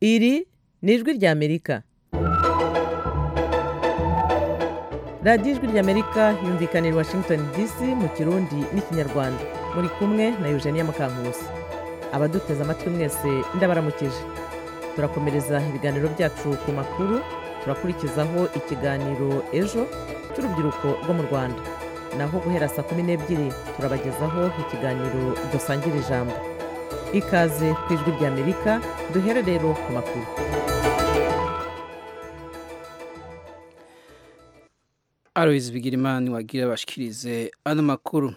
Iri ni ijwi ry'Amerika. Radiyo ijwi ry'Amerika yumvikana i Washington DC mu Kirundi n'Ikinyarwanda. Muri kumwe na Eugenia Mukankusi. Abaduteze amatwi mwese ndabaramukije. Turakomereza ibiganiro byacu ku makuru, turakurikizaho ikiganiro ejo cy'urubyiruko rwo mu Rwanda. Naho guhera saa kumi n'ebyiri turabagezaho ikiganiro dusangira ijambo. Ikaze ku ijwi ry'Amerika, duhere rero ku makuru. Aloys Bigirimana wagira bashikirize ano makuru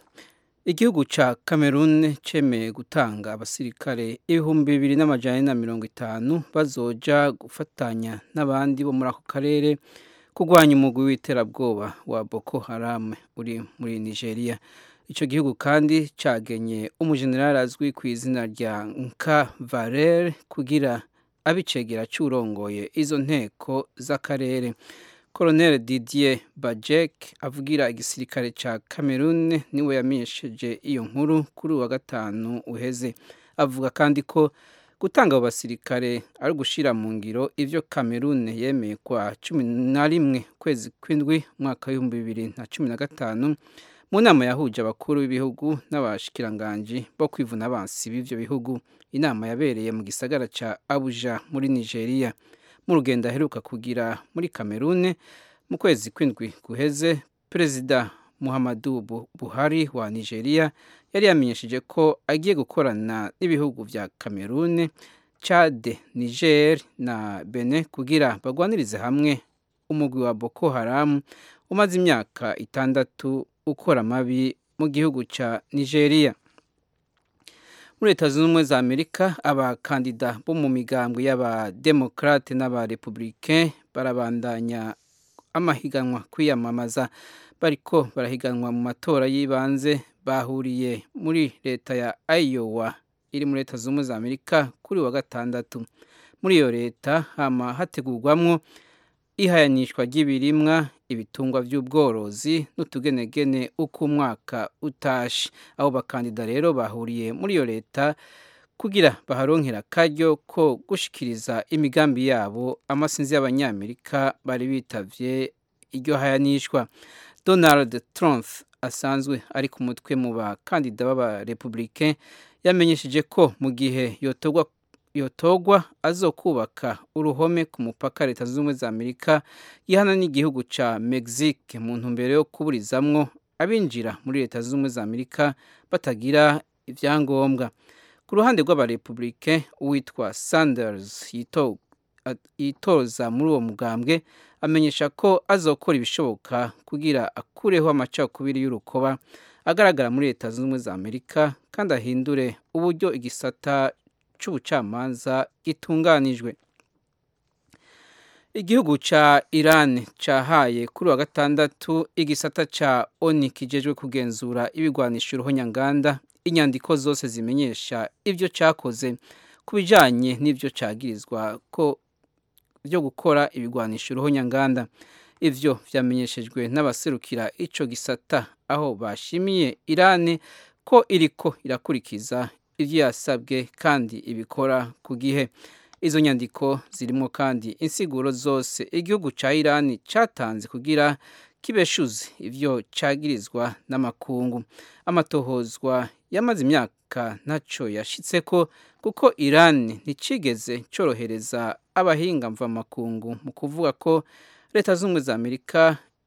igihugu ca Cameroon cemeye gutanga abasirikare ibihumbi bibiri n'amajana na mirongo itanu bazoja gufatanya n'abandi bo muri ako karere kurwanya umugwi w'iterabwoba wa Boko Haram uri muri Nigeria ico gihugu kandi cagenye umujenerali azwi ku izina rya Nka Valer kugira abicegera curongoye izo nteko z'akarere Colonel Didier Bajek avugira igisirikare ca Cameroon niwe yamenyesheje iyo nkuru kuri uwa gatanu uheze avuga kandi ko gutanga abo basirikare ari gushira mu ngiro ivyo Cameroon yemeye kwa cumi na rimwe kwezi kw'indwi mwaka w'ibihumbi bibiri na cumi na gatanu mu nama yahuje abakuru b'ibihugu n'abashikiranganji bo kwivuna abansi b'ivyo bihugu inama yabereye mu gisagara ca Abuja muri Nigeria mu rugendo aheruka kugira muri kamerune mu kwezi kw'indwi guheze perezida muhammadu buhari wa nigeria yari yamenyesheje ko agiye gukorana n'ibihugu bya kamerune cade niger na bene kugira bagwanirize hamwe umugwi wa boko haramu umaze imyaka itandatu ukora amabi mu gihugu cya nigeria muri leta zunze ubumwe za amerika abakandida bo mu migambwe y'abademokarate n'abarepublike barabandanya amahiganwa kwiyamamaza bariko barahiganwa mu matora y'ibanze bahuriye muri leta ya iowa iri muri leta zunze ubumwe za amerika kuri wa gatandatu muri iyo leta hama hategurwamwo ihayanishwa ry'ibirimwa ibitungwa by'ubworozi n'utugenegene uko umwaka utashe abo bakandida rero bahuriye muri iyo leta kugira baharonkera akaryo ko gushikiriza imigambi yabo amasinzi y'abanyamerika bari bitavye iryo hayanishwa donald trump asanzwe ari ku mutwe mu bakandida b'abarepublike yamenyesheje ko mu gihe yotorwa yotogwa azokubaka uruhome ku mupaka leta zunze ubumwe za amerika gihana n'igihugu ca mexique mu ntumbero yo kuburizamwo abinjira muri leta zunze ubumwe za amerika batagira ibyangombwa ku ruhande rw'abarepublike uwitwa sanders yitoza muri uwo mugambwe amenyesha ko azokora ibishoboka kugira akureho amacakubiri y'urukoba agaragara muri leta zunze ubumwe za amerika kandi ahindure uburyo igisata c'ubucamanza gitunganijwe igihugu ca iran cahaye kuri wa gatandatu igisata ca oni kijejwe kugenzura ibigwanisha uruhonyanganda inyandiko zose zimenyesha ivyo cakoze ku bijanye n'ivyo cagirizwa ko byo gukora ibigwanisha uruhonyanganda ivyo vyamenyeshejwe n'abaserukira ico gisata aho bashimiye iran ko iriko irakurikiza ibyo yasabwe kandi ibikora ku gihe izo nyandiko zirimo kandi insiguro zose igihugu cya iran cyatanze kugira kibeshuze ibyo cyagirizwa n'amakungu amatohozwa yamaze imyaka ntacyo yashyitse ko kuko iran nticigeze cyorohereza abahinga mvamakungu mu kuvuga ko leta z'ubumwe za amerika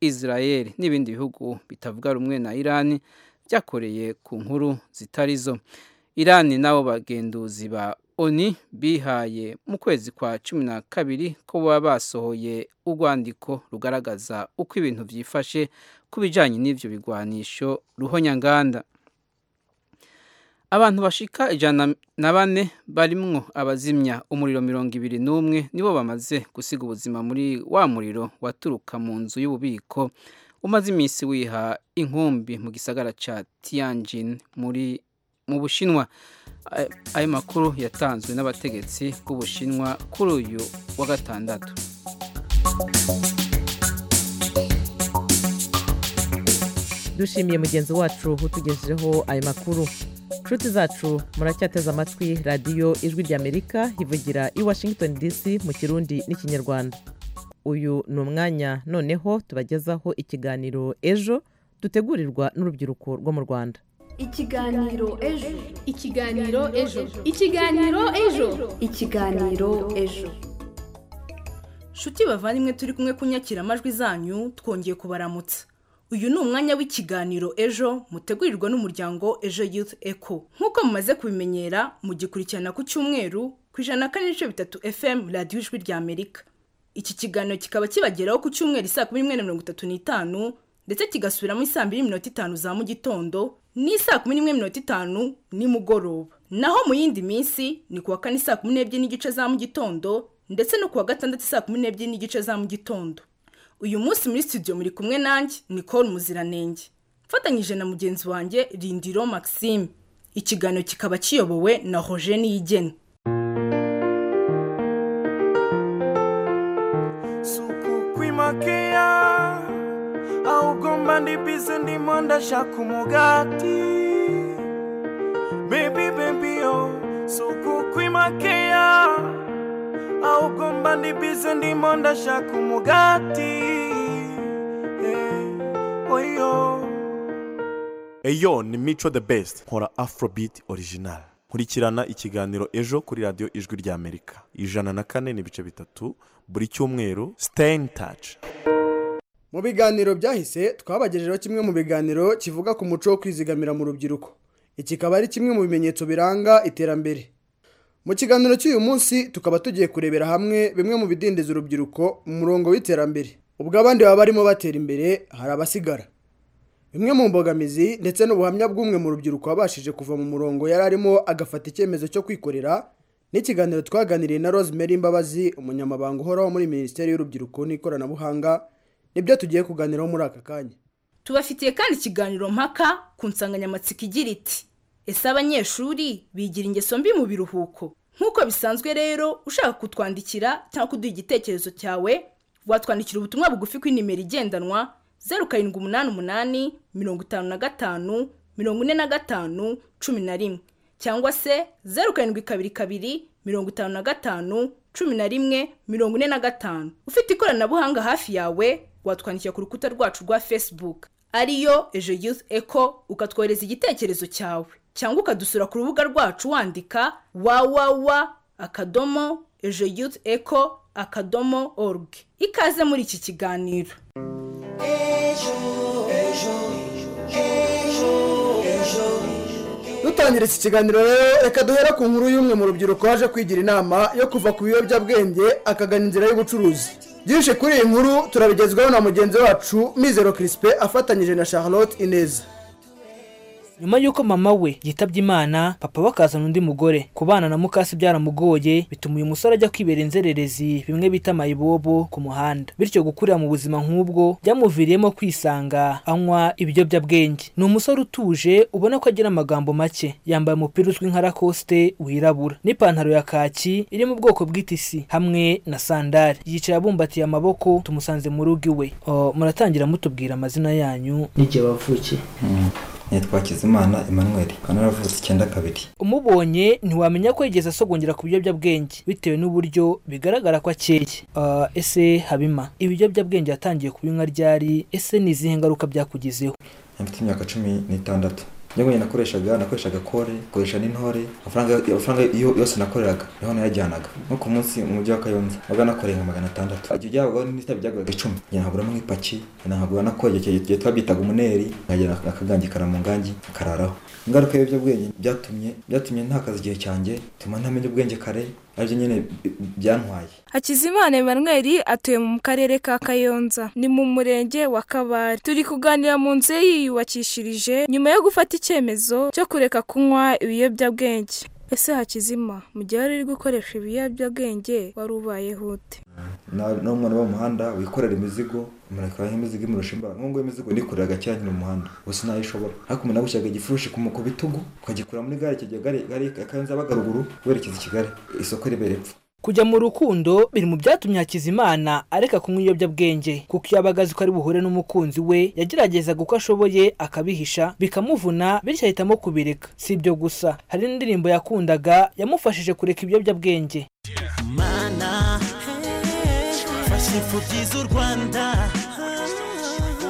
israel n'ibindi bihugu bitavuga rumwe na iran byakoreye ku nkuru zitari zo irani n'abo bagenduzi ba oni bihaye mu kwezi kwa cumi na kabiri ko baba basohoye urwandiko rugaragaza uko ibintu byifashe ku bijyanye n'ibyo bigwanisho ruhonyanganda abantu bashika ijana na bane barimwo abazimya umuriro mirongo ibiri n'umwe nibo bamaze gusiga ubuzima muri wa muriro waturuka mu nzu y'ububiko umaze iminsi wiha inkumbi mu gisagara cya tiyanjin muri mu bushinwa ayo makuru yatanzwe n'abategetsi b'ubushinwa kuri uyu wa gatandatu dushimiye mugenzi wacu utugejejeho ayo makuru nshuti zacu muracyateze amatwi radiyo ijwi ry'amerika ivugira i washington dc mu kirundi n'ikinyarwanda uyu ni umwanya noneho tubagezaho ikiganiro ejo dutegurirwa n'urubyiruko rwo mu rwanda ikiganiro ejo ikiganiro ejo ikiganiro ejo ikiganiro ejo shuti bavandimwe turi kumwe kunyakira amajwi zanyu twongeye kubaramutsa uyu ni umwanya w'ikiganiro ejo mutegurirwa n'umuryango ejo youth eco nk'uko mumaze kubimenyera mugikurikirana ku cyumweru ku ijana na kane n'ibice bitatu fm radiyo ijwi rya amerika iki kiganiro kikaba kibageraho ku cyumweru isaa kumi n'imwe na mirongo itatu n'itanu ndetse kigasubiramo isaa mbiri n'iminota itanu za mu gitondo n'isaa kumi n'imwe n'iminota itanu nimugoroba naho mu yindi minsi ni kuwa kane saa kumi n'ebyiri n'igice za mu gitondo ndetse no kuwa gatandatu saa kumi n'ebyiri n'igice za mu gitondo uyu munsi muri studio muri kumwe nanjye nicole muziranenge mfatanyije na mugenzi wanjye rindiro maxime ikiganiro kikaba kiyobowe na roger niyigena suku kwimakiya ahubwo mba ndi bize ndimo ndashaka umugati bebi bebi yo suku kwimakiya ahubwo mba ndi bize ndimo ndashaka umugati Eh, oyo eyo ni mico the best nkora afrobeat original nkurikirana ikiganiro ejo kuri radiyo ijwi ry'amerika ijana na kane n'ibice bitatu buri cyumweru stay in touch mu biganiro byahise twabagejejeho kimwe mu biganiro kivuga ku muco wo kwizigamira mu rubyiruko iki kikaba ari kimwe mu bimenyetso biranga iterambere mu kiganiro cy'uyu munsi tukaba tugiye kurebera hamwe bimwe mu bidindiza urubyiruko mu murongo w'iterambere ubwo abandi baba barimo batera imbere hari abasigara bimwe mu mbogamizi ndetse n'ubuhamya bw'umwe mu rubyiruko wabashije kuva mu murongo yari arimo agafata icyemezo cyo kwikorera n'ikiganiro twaganiriye na rosemary mbabazi umunyamabanga uhoraho muri minisiteri y'urubyiruko n'ikoranabuhanga nibyo tugiye kuganiraho muri aka kanya tubafitiye kandi ikiganiro mpaka ku nsanganyamatsiko igira iti ese abanyeshuri bigira ingeso mbi mu biruhuko nk'uko bisanzwe rero ushaka kutwandikira cyangwa kuduha igitekerezo cyawe watwandikira ubutumwa bugufi ku inimero igendanwa zeru karindwi umunani umunani mirongo itanu na gatanu mirongo ine na gatanu cumi na rimwe cyangwa se zeru karindwi kabiri kabiri mirongo itanu na gatanu cumi na rimwe mirongo ine na gatanu ufite ikoranabuhanga hafi yawe watwandikira ku rukuta rwacu rwa facebook ariyo ejo youth eco ukatwohereza igitekerezo cyawe cyangwa ukadusura ku rubuga rwacu wandika wawawa akadomo ejo youth eco akadomo org ikaze muri iki kiganiro dutangira iki kiganiro rero reka duhere ku nkuru y'umwe mu rubyiruko waje kwigira inama yo kuva ku biyobyabwenge akagana inzira y'ubucuruzi byinshi kuri iyi nkuru turabigezwaho na mugenzi wacu mizero kirisipe afatanyije na charlotte ineza nyuma y'uko mama we yitabye imana papa we akazana undi mugore kubana na mukasi byaramugoye bituma uyu musore ajya kwibera inzererezi bimwe bita mayibobo ku muhanda bityo gukurira mu buzima nk'ubwo byamuviriyemo kwisanga anywa ibiyobyabwenge ni umusore utuje ubona ko agira amagambo make yambaye umupira uzwi nka rakosite wirabura n'ipantaro ya kaki iri mu bwoko bw'itisi hamwe na sandari yicaye abumbatiye amaboko tumusanze mu rugo iwe O, muratangira mutubwira amazina yanyu n'igihe wavukiye nitwa Kizimana Emmanuel kandi naravutse icyenda kabiri umubonye ntiwamenya ko yigeze asogongera ku biyobyabwenge bitewe n'uburyo bigaragara ko akeye Ah, ese habima ibiyobyabwenge yatangiye kubinywa ryari ese ni izihe ngaruka byakugezeho mfite imyaka cumi n'itandatu njya wenyine nakoreshaga nakoreshaga kore nkoresha n'intore amafaranga amafaranga yo- yose nakoreraga niho nayajyanaga nko ku munsi mu mujyi wa kayonza wabaga nakoreye nka magana atandatu ajya byagura n'itabi byaguraga icumi njye nahaguramo nk'ipaki njye nahagura nakoye icyo gihe twabitaga umuneri nkagera akagangi kara mu ngangi nkararaho ingaruka y'ibiyobyabwenge byatumye byatumye ntakaza igihe cyanjye bituma ntamenya ubwenge kare aribyo nyine bi- byantwaye hakizimana emanweri atuye mu karere ka kayonza ni mu murenge wa kabare turi kuganira mu nzu ye yiyubakishirije nyuma yo gufata icyemezo cyo kureka kunywa ibiyobyabwenge ese hakizima mu gihe wari uri gukoresha ibiyobyabwenge wari ubayeho ute Na- n'umwana wo mu muhanda wikorera imizigo umurekera nk'imizigo imurusha imbaraga nk'ubwo imizigo nikoreraga kera nyine mu muhanda gusa ntayo ishobora ariko umuntu agushyiraga igifurushi ku mu- ku bitugu ukagikura muri gare kigera gare gare ya kayonza yabaga ruguru werekeza i kigali isoko ribera epfo kujya mu rukundo biri mu byatumye hakizimana areka kunywa ibiyobyabwenge kuko iyo abaga azi ko ari buhure n'umukunzi we yageragezaga uko ashoboye akabihisha bikamuvuna bityo ahitamo kubireka si ibyo gusa hari n'indirimbo yakundaga yamufashije kureka ibiyobyabwenge mana fasha ifu byiza u rwanda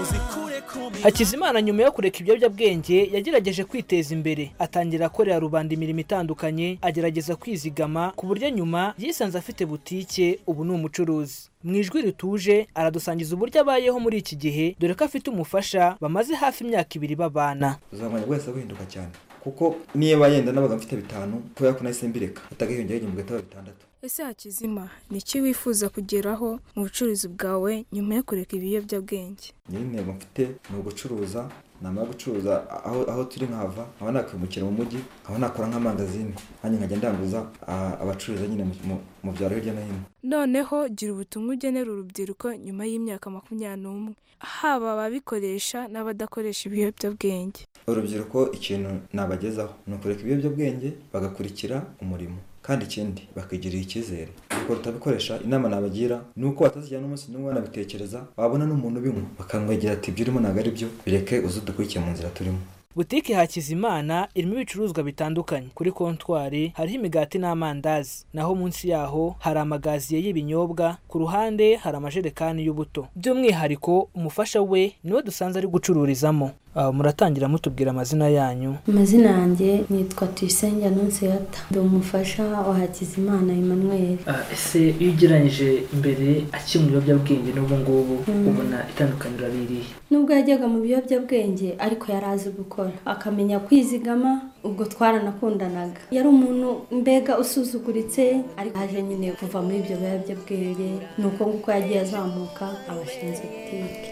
uzikure ku mi- hakizimana nyuma yo kureka ibiyobyabwenge yagerageje kwiteza imbere atangira akorera rubanda imirimo itandukanye agerageza kwizigama ku buryo nyuma yisanze afite butike ubu ni umucuruzi mu ijwi rituje aradusangiza uburyo abayeho muri iki gihe dore ko afite umufasha bamaze hafi imyaka ibiri babana uzamenya wese guhinduka cyane kuko niba yenda nabaga mfite bitanu kubera ko nahise mbireka atagahiyongera igihumbi gatatu bitandatu ese hakizima ni iki wifuza kugeraho mu bucuruzi bwawe nyuma yo kureka ibiyobyabwenge nyiri intego mfite ni ugucuruza namara gucuruza aho, aho turi nkahava aho nakwimukira mu mujyi aho nakora nk'amangazini hanyuma nkajya ndanguza ah, abacuruza nyine mu- mu- mu byaro hirya no hino noneho gira ubutumwa ugenera urubyiruko nyuma y'imyaka makumyabiri n'umwe haba ababikoresha n'abadakoresha ibiyobyabwenge urubyiruko ikintu nabagezaho ni ukureka ibiyobyabwenge bagakurikira umurimo kandi ikindi bakigirira icyizere ubwo rutabikoresha inama nabagira ni uko batazijyana umunsi n'umwe banabitekereza wabona n'umuntu ubinywa bakamwegera ati ibyo urimo ntabwo ari byo bireke uze dukurikiye mu nzira turimo butike hakizimana irimo ibicuruzwa bitandukanye kuri kontwari hariho imigati n'amandazi naho munsi yaho hari amagaziye y'ibinyobwa ku ruhande hari amajerekani y'ubuto by'umwihariko umufasha we niwe dusanze ari gucururizamo Ah, muratangira mutubwira amazina yanyu amazina yanjye nitwa tuyisenge anonsiyata ndi umufasha wa hakizimana emmanuel ese iyo ugereranyije imbere akiri mu biyobyabwenge n'ubu ngubu Mm. ubona itandukaniro ririhe nubwo yajyaga mu biyobyabwenge ariko yari azi gukora akamenya kwizigama ubwo twaranakundanaga yari umuntu mbega usuzuguritse ariko aje nyine kuva muri ibyo biyobyabwenge ni uko nguko yagiye azamuka abashinzwe butike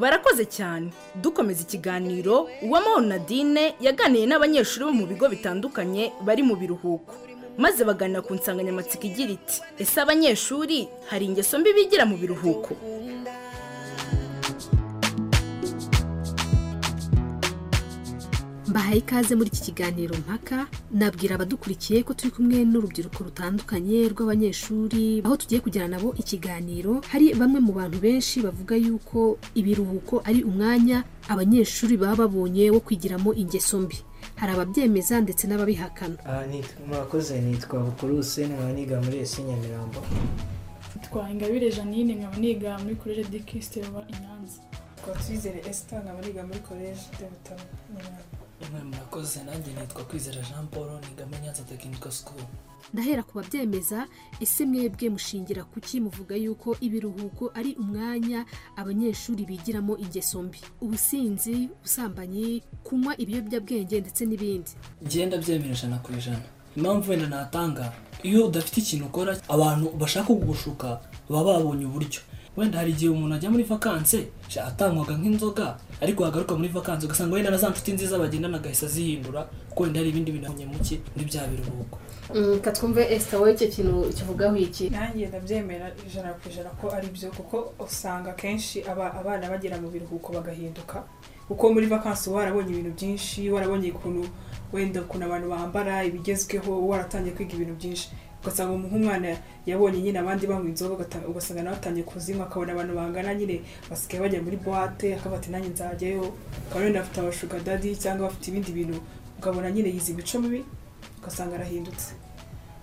barakoze cyane dukomeza ikiganiro uwamahoro nadine yaganiye n'abanyeshuri bo mu bigo bitandukanye bari mu biruhuko maze baganira ku nsanganyamatsiko igira iti ese abanyeshuri hari ingeso mbi bigira mu biruhuko mbahaye ikaze muri iki kiganiro mpaka nabwira abadukurikiye ko turi kumwe n'urubyiruko rutandukanye rw'abanyeshuri aho tugiye kujyana nabo ikiganiro hari bamwe mu bantu benshi bavuga yuko ibiruhuko ari umwanya abanyeshuri baba babonye wo kwigiramo ingeso mbi hari ababyemeza ndetse n'ababihakana Aha nitwa- murakoze nitwa bukuruse nkaba niga muri esi nyamirambo twahingabire janine nkaba niga muri koleje de kirisite ruba i nyanza twizere esita nkaba niga muri koleji de butaro nyamirambo mwe murakoze nanjye nitwa kwizera jean paul niga muri nyanza tekinika sikuru ndahera ku babyemeza ese mwebwe mushingira kuki muvuga yuko ibiruhuko ari umwanya abanyeshuri bigiramo ingeso mbi ubusinzi ubusambanyi kunywa ibiyobyabwenge ndetse n'ibindi ngenda byemera ijana ku ijana impamvu wenda natanga iyo udafite ikintu ukora abantu bashaka kugushuka baba babonye uburyo wenda hari igihe umuntu ajya muri vakanse sha, atanywaga nk'inzoga ariko yagaruka muri vakanse ugasanga wenda na za nshuti nziza bagendana agahita azihindura kuko wenda hari ibindi bintu abonye muke muri bya biruhuko reka twumve esita wowe icyo kintu kivugaho iki nanjye ndabyemera ijana ku ijana ko ari byo kuko usanga akenshi aba- abana bagera mu biruhuko bagahinduka kuko muri vakansi uba warabonye ibintu byinshi warabonye ukuntu wenda ukuntu abantu bambara ibigezweho uba waratangiye kwiga ibintu byinshi ugasanga umu- nk'umwana yabonye nyine abandi banywa inzoga ugata- ugasanga nawe atangiye kuzinywa akabona abantu bangana nyine basigaye bajya muri buwate akavuga ati nanjye nzajyayo ukaba wenda afite abashugardadi cyangwa bafite ibindi bintu ukabona nyine yize imico mibi ugasanga arahindutse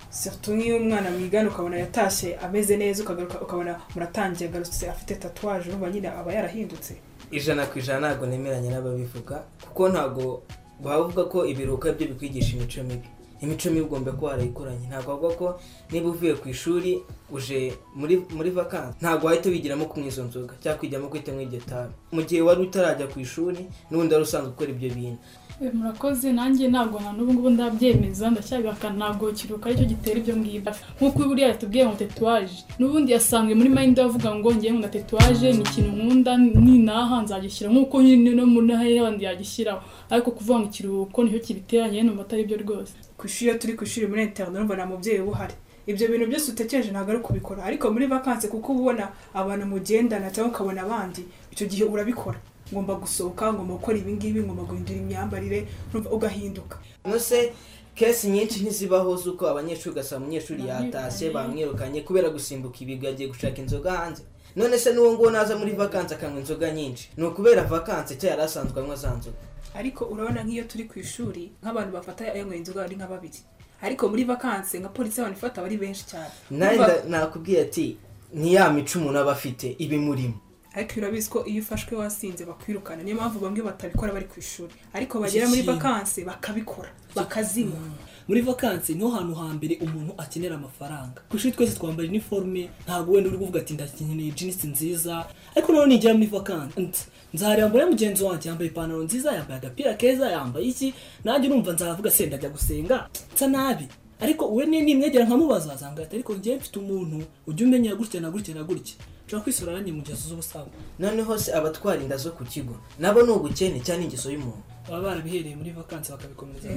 surtout nk'iyo umwana mwigana ukabona yatashye ameze neza ukagaruka ukabona muratangiye agarutse afite tatuwaje urumva nyine aba yarahindutse ijana ku ijana ntabwo nemeranya n'ababivuga kuko ntabwo bavuga ko ibiruhuko ari byo bikwigisha imico mibi imico mibi ugomba kuba warayikoranye ntabwo bavuga ko niba uvuye ku ishuri uje muri muri vakansi ntabwo wahita wigiramo kunywa izo nzoga cyangwa kwigiramo kwitamo iryo tabi mu gihe wari utarajya ku ishuri n'ubundi wari usanzwe ukora ibyo bintu E, murakoze nanjye ntabwo na n'ubu ngubu ndabyemeza ndacyabihakana ntabwo kiruhuko aricyo gitera ibyo ngibyo nk'uko buriya yatubwiye ngo tetuwaje n'ubundi yasanzwe muri mayindi avuga ngo ngewe ngo tetuwaje ni ikintu nkunda ninaha nzagishyira nk'uko nyine no mu ntara handi yagishyiraho ariko kuvuga ngo ikiruhuko nicyo kibiteranye numva atari byo rwose ku ishuri iyo turi ku ishuri muri interinete urumva nta mubyeyi uba uhari ibyo bintu byose utekereje ntabwo ari ukubikora ariko muri vakansi kuko uba ubona abantu mugendana cyangwa ukabona abandi icyo gihe urabikora ngomba gusohoka ngomba gukora ibingibi ngomba guhindura imyambarire urumva ugahinduka nose kesi nyinshi ntizibaho z'uko abanyeshuri ugasanga umunyeshuri yatashye bamwirukanye kubera gusimbuka ibigo agiye gushaka inzoga hanze none se n'uwo nguwo naza muri vakansi akanywa inzoga nyinshi ni ukubera vakansi cya yari asanzwe anywa za nzoga ariko urabona nk'iyo turi ku ishuri nk'abantu bafata ayanyweye inzoga ari nka babiri ariko muri vakansi nka polisi abantu ifata bari benshi cyane nawe nakubwiye ati ni ya mico umuntu aba afite ibimurimo ariko urabizi ko iyo ufashwe wasinze bakwirukana niyo mpamvu bamwe batabikora bari ku ishuri ariko bagera muri vakansi bakabikora bakazinywa muri vakansi niho hantu hambere umuntu akenera amafaranga ku ishuri twese twambara iniforume ntabwo wenda uri kuvuga ati ndakeneye jinisi nziza ariko noneho nigera muri vakansi nzarambura mugenzi wanjye yambaye ipantaro nziza yambaye agapira keza yambaye iki nanjye urumva nzavuga se ndajya gusenga nsa nabi ariko we nimwegera nkamubaza azanga ati ariko ngewe mfite umuntu ujya umenya gutya na gutya na gutya nshobora kwisura nanjye mu ngeso z'ubusabu noneho se abatwara inda zo ku kigo nabo ni ubukene cyangwa ingeso y'umuntu baba barabihereye muri vakansi bakabikomeza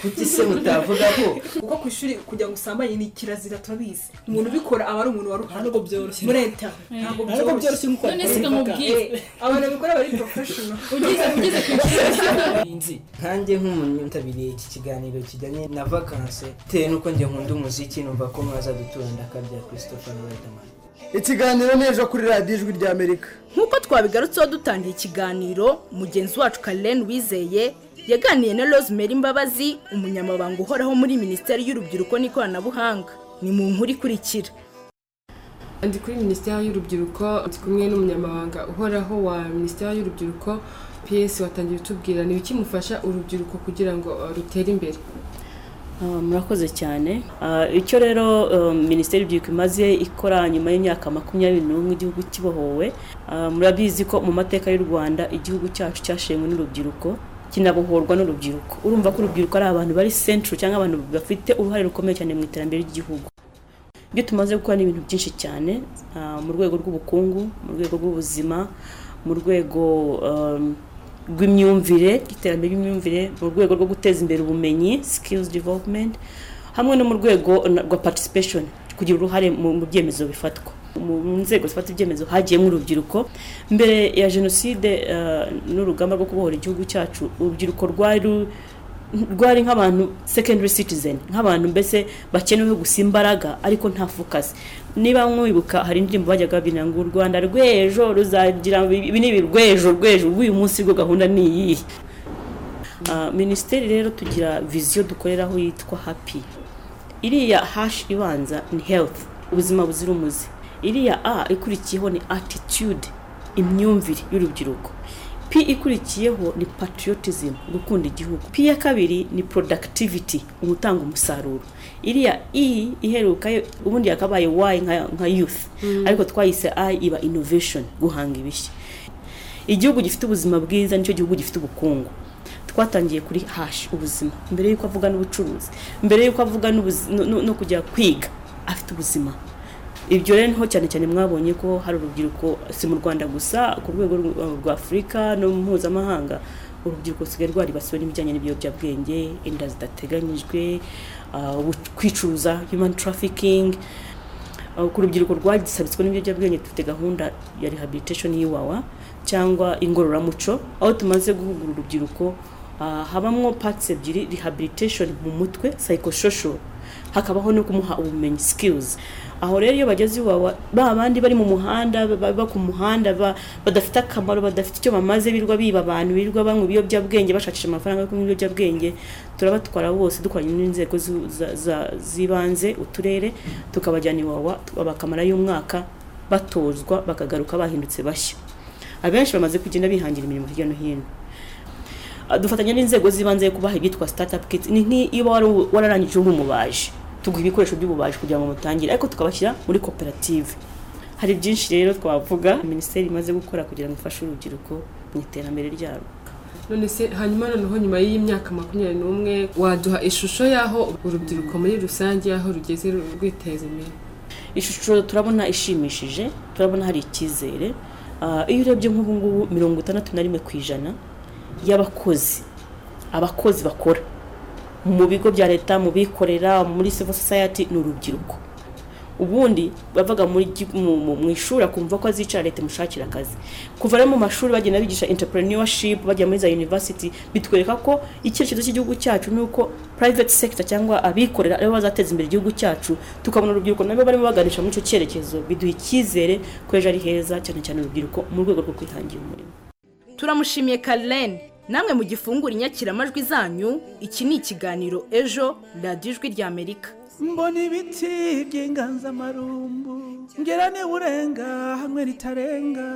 kuki se mutavuga ko kuko ku ishuri kugira ngo usambanye ni kirazira turabizi umuntu ubikora aba ari umuntu wari ntabwo byoroshye muri leta ntabwo byoroshye nk'uko none se nkamubwire abantu babikora bari porofeshono ugize ugize ku nzi nkanjye nk'umuntu yitabiriye iki kiganiro kijyanye na vakansi bitewe n'uko njye nkunda umuziki numva ko mwaza gutura ndakabya christopher riderman ikiganiro n'ejo kuri radiyo ijwi ry'amerika nk'uko twabigarutseho dutangira ikiganiro mugenzi wacu karine wizeye yaganiriye na rosemary mbabazi umunyamabanga uhoraho muri minisiteri y'urubyiruko n'ikoranabuhanga ni mu nkuru ikurikira ndi kuri minisiteri y'urubyiruko ndi kumwe n'umunyamabanga uhoraho wa minisiteri y'urubyiruko piyesi watangiye utubwira ni ibiki mufasha urubyiruko kugira ngo rutere imbere murakoze cyane icyo rero minisiteri y'urubyiruko imaze ikora nyuma y'imyaka makumyabiri n'umwe igihugu kibohowe murabizi ko mu mateka y'u rwanda igihugu cyacu cyashenywe n'urubyiruko kinabohorwa n'urubyiruko urumva ko urubyiruko ari abantu bari sentire cyangwa abantu bafite uruhare rukomeye cyane mu iterambere ry'igihugu ibyo tumaze gukora ni ibintu byinshi cyane mu rwego rw'ubukungu mu rwego rw'ubuzima mu rwego rw'imyumvire iterambere ry'imyumvire mu rwego rwo guteza imbere ubumenyi sikilizi developumenti hamwe no mu rwego rwa patisipeshoni kugira uruhare mu byemezo bifatwa mu nzego zifata ibyemezo hagiyemo urubyiruko mbere ya jenoside n'urugamba rwo kubohora igihugu cyacu urubyiruko rwari rwari nk'abantu secondary citizen nk'abantu mbese bakenewe gusa imbaraga ariko nta focus niba mwibuka hari indirimbo bajyaga babina ngo u rwanda rw'ejo ruzagira ibi ni rw'ejo rw'ejo rw'uyu munsi rwo gahunda ni iyihe minisiteri rero tugira viziyo dukoreraho yitwa happy iriya hashi ibanza ni health ubuzima buzira umuze iriya a ikurikiyeho ni attitude imyumvire y'urubyiruko p ikurikiyeho ni patriotism gukunda igihugu p ya kabiri ni productivity umutanga umusaruro iriya i iheruka ubundi yakabaye wayi nka youth ariko twayise i iba innovation guhanga ibishya igihugu gifite ubuzima bwiza nicyo gihugu gifite ubukungu twatangiye kuri hashi ubuzima mbere y'uko avuga n'ubucuruzi mbere y'uko avuga no kujya kwiga afite ubuzima ibyo rero niho cyane cyane mwabonye ko hari urubyiruko si mu rwanda gusa ku rwego rwa afurika no mpuzamahanga urubyiruko rusigaye rwaribasiwe n'ibijyanye n'ibiyobyabwenge inda zidateganyijwe kwicuruza human trafficking ku rubyiruko rwagisabitswe n'ibiyobyabwenge dufite gahunda ya rehabilitation y'iwawa cyangwa ingororamuco aho tumaze guhugura urubyiruko habamo patsi ebyiri rehabilitation mu mutwe psychosocial hakabaho no kumuha ubumenyi skills aho rero iyo bageze iwawa ba bandi bari mu muhanda baba ku muhanda badafite akamaro badafite icyo bamaze birirwa biba abantu birirwa banywa ibiyobyabwenge bashakisha amafaranga yo kunywa ibiyobyabwenge turabatwara bose dukoranye n'inzego z'ibanze uturere tukabajyana iwawa bakamara y'umwaka batozwa bakagaruka bahindutse bashya abenshi bamaze kugenda bihangira imirimo hirya no hino dufatanya n'inzego z'ibanze yo kubaha ibyitwa sitatapu kiti ni nk'iyo wararangije uri umubaji tuguha ibikoresho by'ububaji kugira ngo mutangire ariko tukabashyira muri koperative hari byinshi rero twavuga minisiteri imaze gukora kugira ngo ifashe urubyiruko mu iterambere ryarwo none se hanyuma noneho nyuma y'imyaka makumyabiri n'umwe waduha ishusho y'aho urubyiruko muri rusange y'aho rugeze rwiteza imbere ishusho turabona ishimishije turabona hari icyizere iyo urebye nk'ubu ngubu mirongo itandatu na rimwe ku ijana y'abakozi abakozi bakora mu bigo bya leta mu bikorera muri civil society ni urubyiruko ubundi bavaga muri gi- mu- mu- mu ishuri akumva ko azicara leta imushakira akazi kuva rero mu mashuri bagenda bigisha entrepreneurship bajya muri za university bitwereka ko icyerekezo cy'igihugu cyacu ni uko private sector cyangwa abikorera aribo bazateza imbere igihugu cyacu tukabona urubyiruko nabo barimo baganisha muri icyo cyerekezo biduha icyizere ko ejo ari heza cyane cyane urubyiruko mu rwego rwo kwihangira umurimo turamushimiye Carlene namwe mu gifungura inyakiramajwi zanyu iki ni ikiganiro ejo radiyo ijwi ry'amerika mbona ibiti by'inganzamarumbu ngera urenga hamwe ritarenga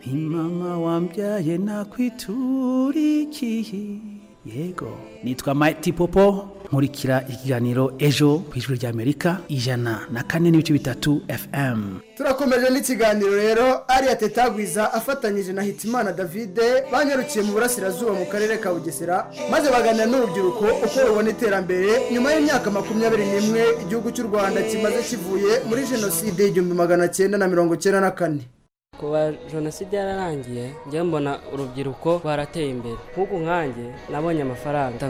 ni mama wambyaye nakwitura ikihi yego nitwa mayiti popo nkurikira ikiganiro ejo ku ijwi ry'amerika ijana na kane n'ibice bitatu fm turakomeje n'ikiganiro rero ariya tetagwiza afatanyije na hitimana davide banyarukiye mu burasirazuba mu karere ka bugesera maze baganira n'urubyiruko uko rubona iterambere nyuma y'imyaka makumyabiri n'imwe igihugu cy'u rwanda kimaze kivuye muri jenoside y'igihumbi magana cyenda na mirongo cyenda na kane kuba jenoside yararangiye njye mbona urubyiruko rwarateye imbere nk'uku nkanjye nabonye amafaranga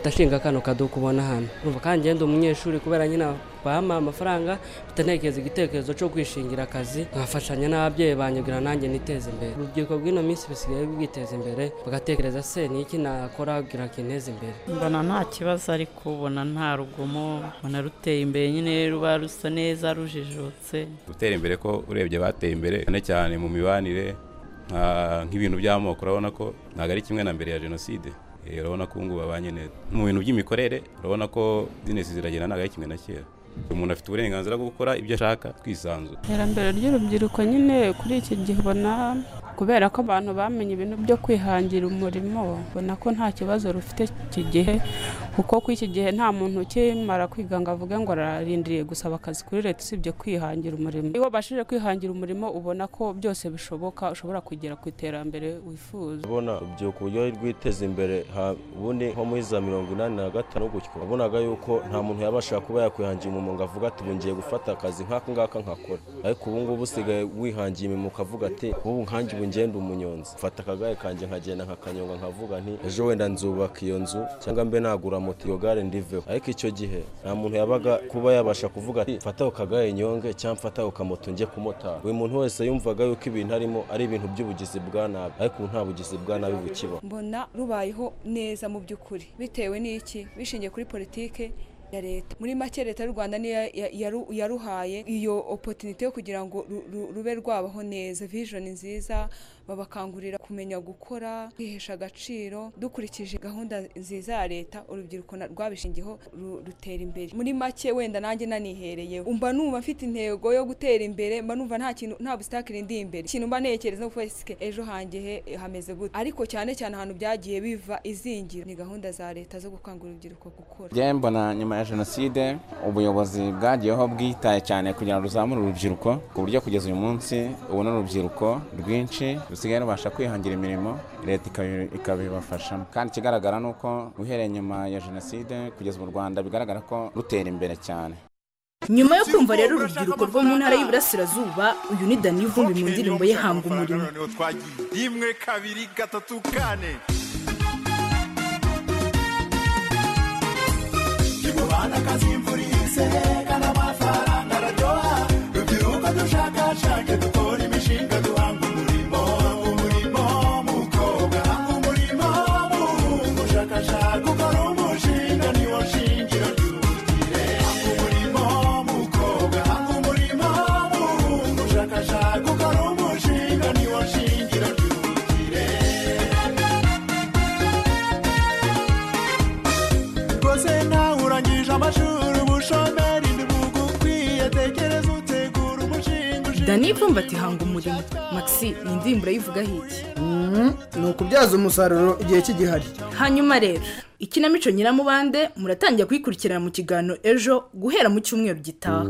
ndashinga kano kaduka ubona hano urumva kandi njye ndi umunyeshuri kubera nyine bampa amafaranga bitanekereza igitekerezo cyo kwishingira akazi nkafashanya n'ababyeyi banjye kugira nanjye niteze imbere urubyiruko rw'ino minsi busigaye bwiteza imbere bagatekereza se ni iki nakora kugira ngo inteze imbere mbona nta kibazo ariko ubona nta rugomo mbona ruteye imbere nyine ruba rusa neza rujijutse gutera imbere ko urebye bateye imbere cyane cyane mu mibanire nka- nk'ibintu by'amoko urabona ko ntabwo ari kimwe na mbere ya jenoside Eh, urabona ko ubu ngubu babanye neza mu bintu by'imikorere urabona ko bizinesi ziragenda ntabwo ari kimwe na kera umuntu afite uburenganzira bwo gukora ibyo ashaka twisanzura iterambere ry'urubyiruko nyine kuri iki gihe ubona kubera ko abantu bamenye ibintu byo kwihangira umurimo ubona ko nta kibazo rufite iki gihe kuko kuri iki gihe nta muntu ukimara kwiga ngo avuge ngo ararindiriye gusaba akazi kuri leta usibye kwihangira umurimo iyo wabashije kwihangira umurimo ubona ko byose bishoboka ushobora kugera ku iterambere wifuza ubona urubyiruko uburyo rwiteza imbere ha- ubundi nko muri za mirongo inani na gatanu gutyo wabonaga yuko nta muntu yabasha kuba yakwihangira umurimo ngo avuga ati ubu ngiye gufata akazi nk'aka ngaka nkakora ariko ubu ngubu usigaye wihangiye imirimo ukavuga ati ubu nkanjye ubu ngende umunyonzi mfata akagare kanjye nkagenda nkakanyonga nkavuga nti ejo wenda nzubaka iyo nzu cyangwa mbe nagura moto iyo gare ndiveho ariko icyo gihe nta muntu yabaga kuba yabasha kuvuga ati mfata ako kagare nyonge cyangwa mfata ako kamoto njye kumotara buri muntu wese yumvaga yuko ibintu arimo ari ibintu by'ubugizi bwa nabi ariko ubu nta bugizi bwa nabi bukibaho mbona rubayeho neza mu by'ukuri bitewe n'iki bishingiye kuri politike ya leta muri make leta y'u rwanda niyo ya- yaru- yaruhaye iyo opotinite yo kugira ngo ru- ru- rube rwabaho neza vijoni nziza babakangurira kumenya gukora kwihesha agaciro dukurikije gahunda nziza ya leta urubyiruko na- rwabishingiyeho ru- rutera imbere muri make wenda nanjye nanihereye mba numva mfite intego yo gutera imbere mba numva nta kintu nta busitakiri ndi imbere ikintu mba ntekereza ngo fesike ejo hanjye he hameze gute ariko cyane cyane ahantu byagiye biva izingira ni gahunda za leta zo gukangurira urubyiruko gukora njyewe mbona nyuma ya jenoside ubuyobozi bwagiyeho bwitaye cyane kugira ngo ruzamure urubyiruko ku buryo kugeza uyu munsi ubu ni urubyiruko rwinshi rusigaye rubasha kwihangira imirimo leta ikabi- ikabibafashamo kandi ikigaragara ni uko uhereye nyuma ya jenoside kugeza ubu u rwanda bigaragara ko rutera imbere cyane nyuma yo kumva rero urubyiruko rwo mu ntara y'iburasirazuba uyu ni dani vumbi mu ndirimbo ye hanga umurimo noneho twagiye rimwe kabiri gatatu kane muhanda kazi imvura ihise kandi amafaranga araryoha rubyiruko dushakashake dukora imishinga duhanga umurimo hanga umurimo mukobwa hanga umurimo muhungu ushakashaka ukora umushinga niwo shingiro ry'ubukire hanga umurimo mukobwa hanga umurimo muhungu ushakashaka ukora umushinga niwo shingiro ry'ubukire rwose nawe urangije amashuri ubushomeri ntibugukwiye tekereza utegura umushinga dani vumbi ati hanga umurimo maxi iyi ndirimbo urayivugaho iki ni ukubyaza umusaruro igihe kigihari hanyuma rero ikinamico nyiramubande muratangira kuyikurikirana mu kiganiro ejo guhera mu cyumweru gitaha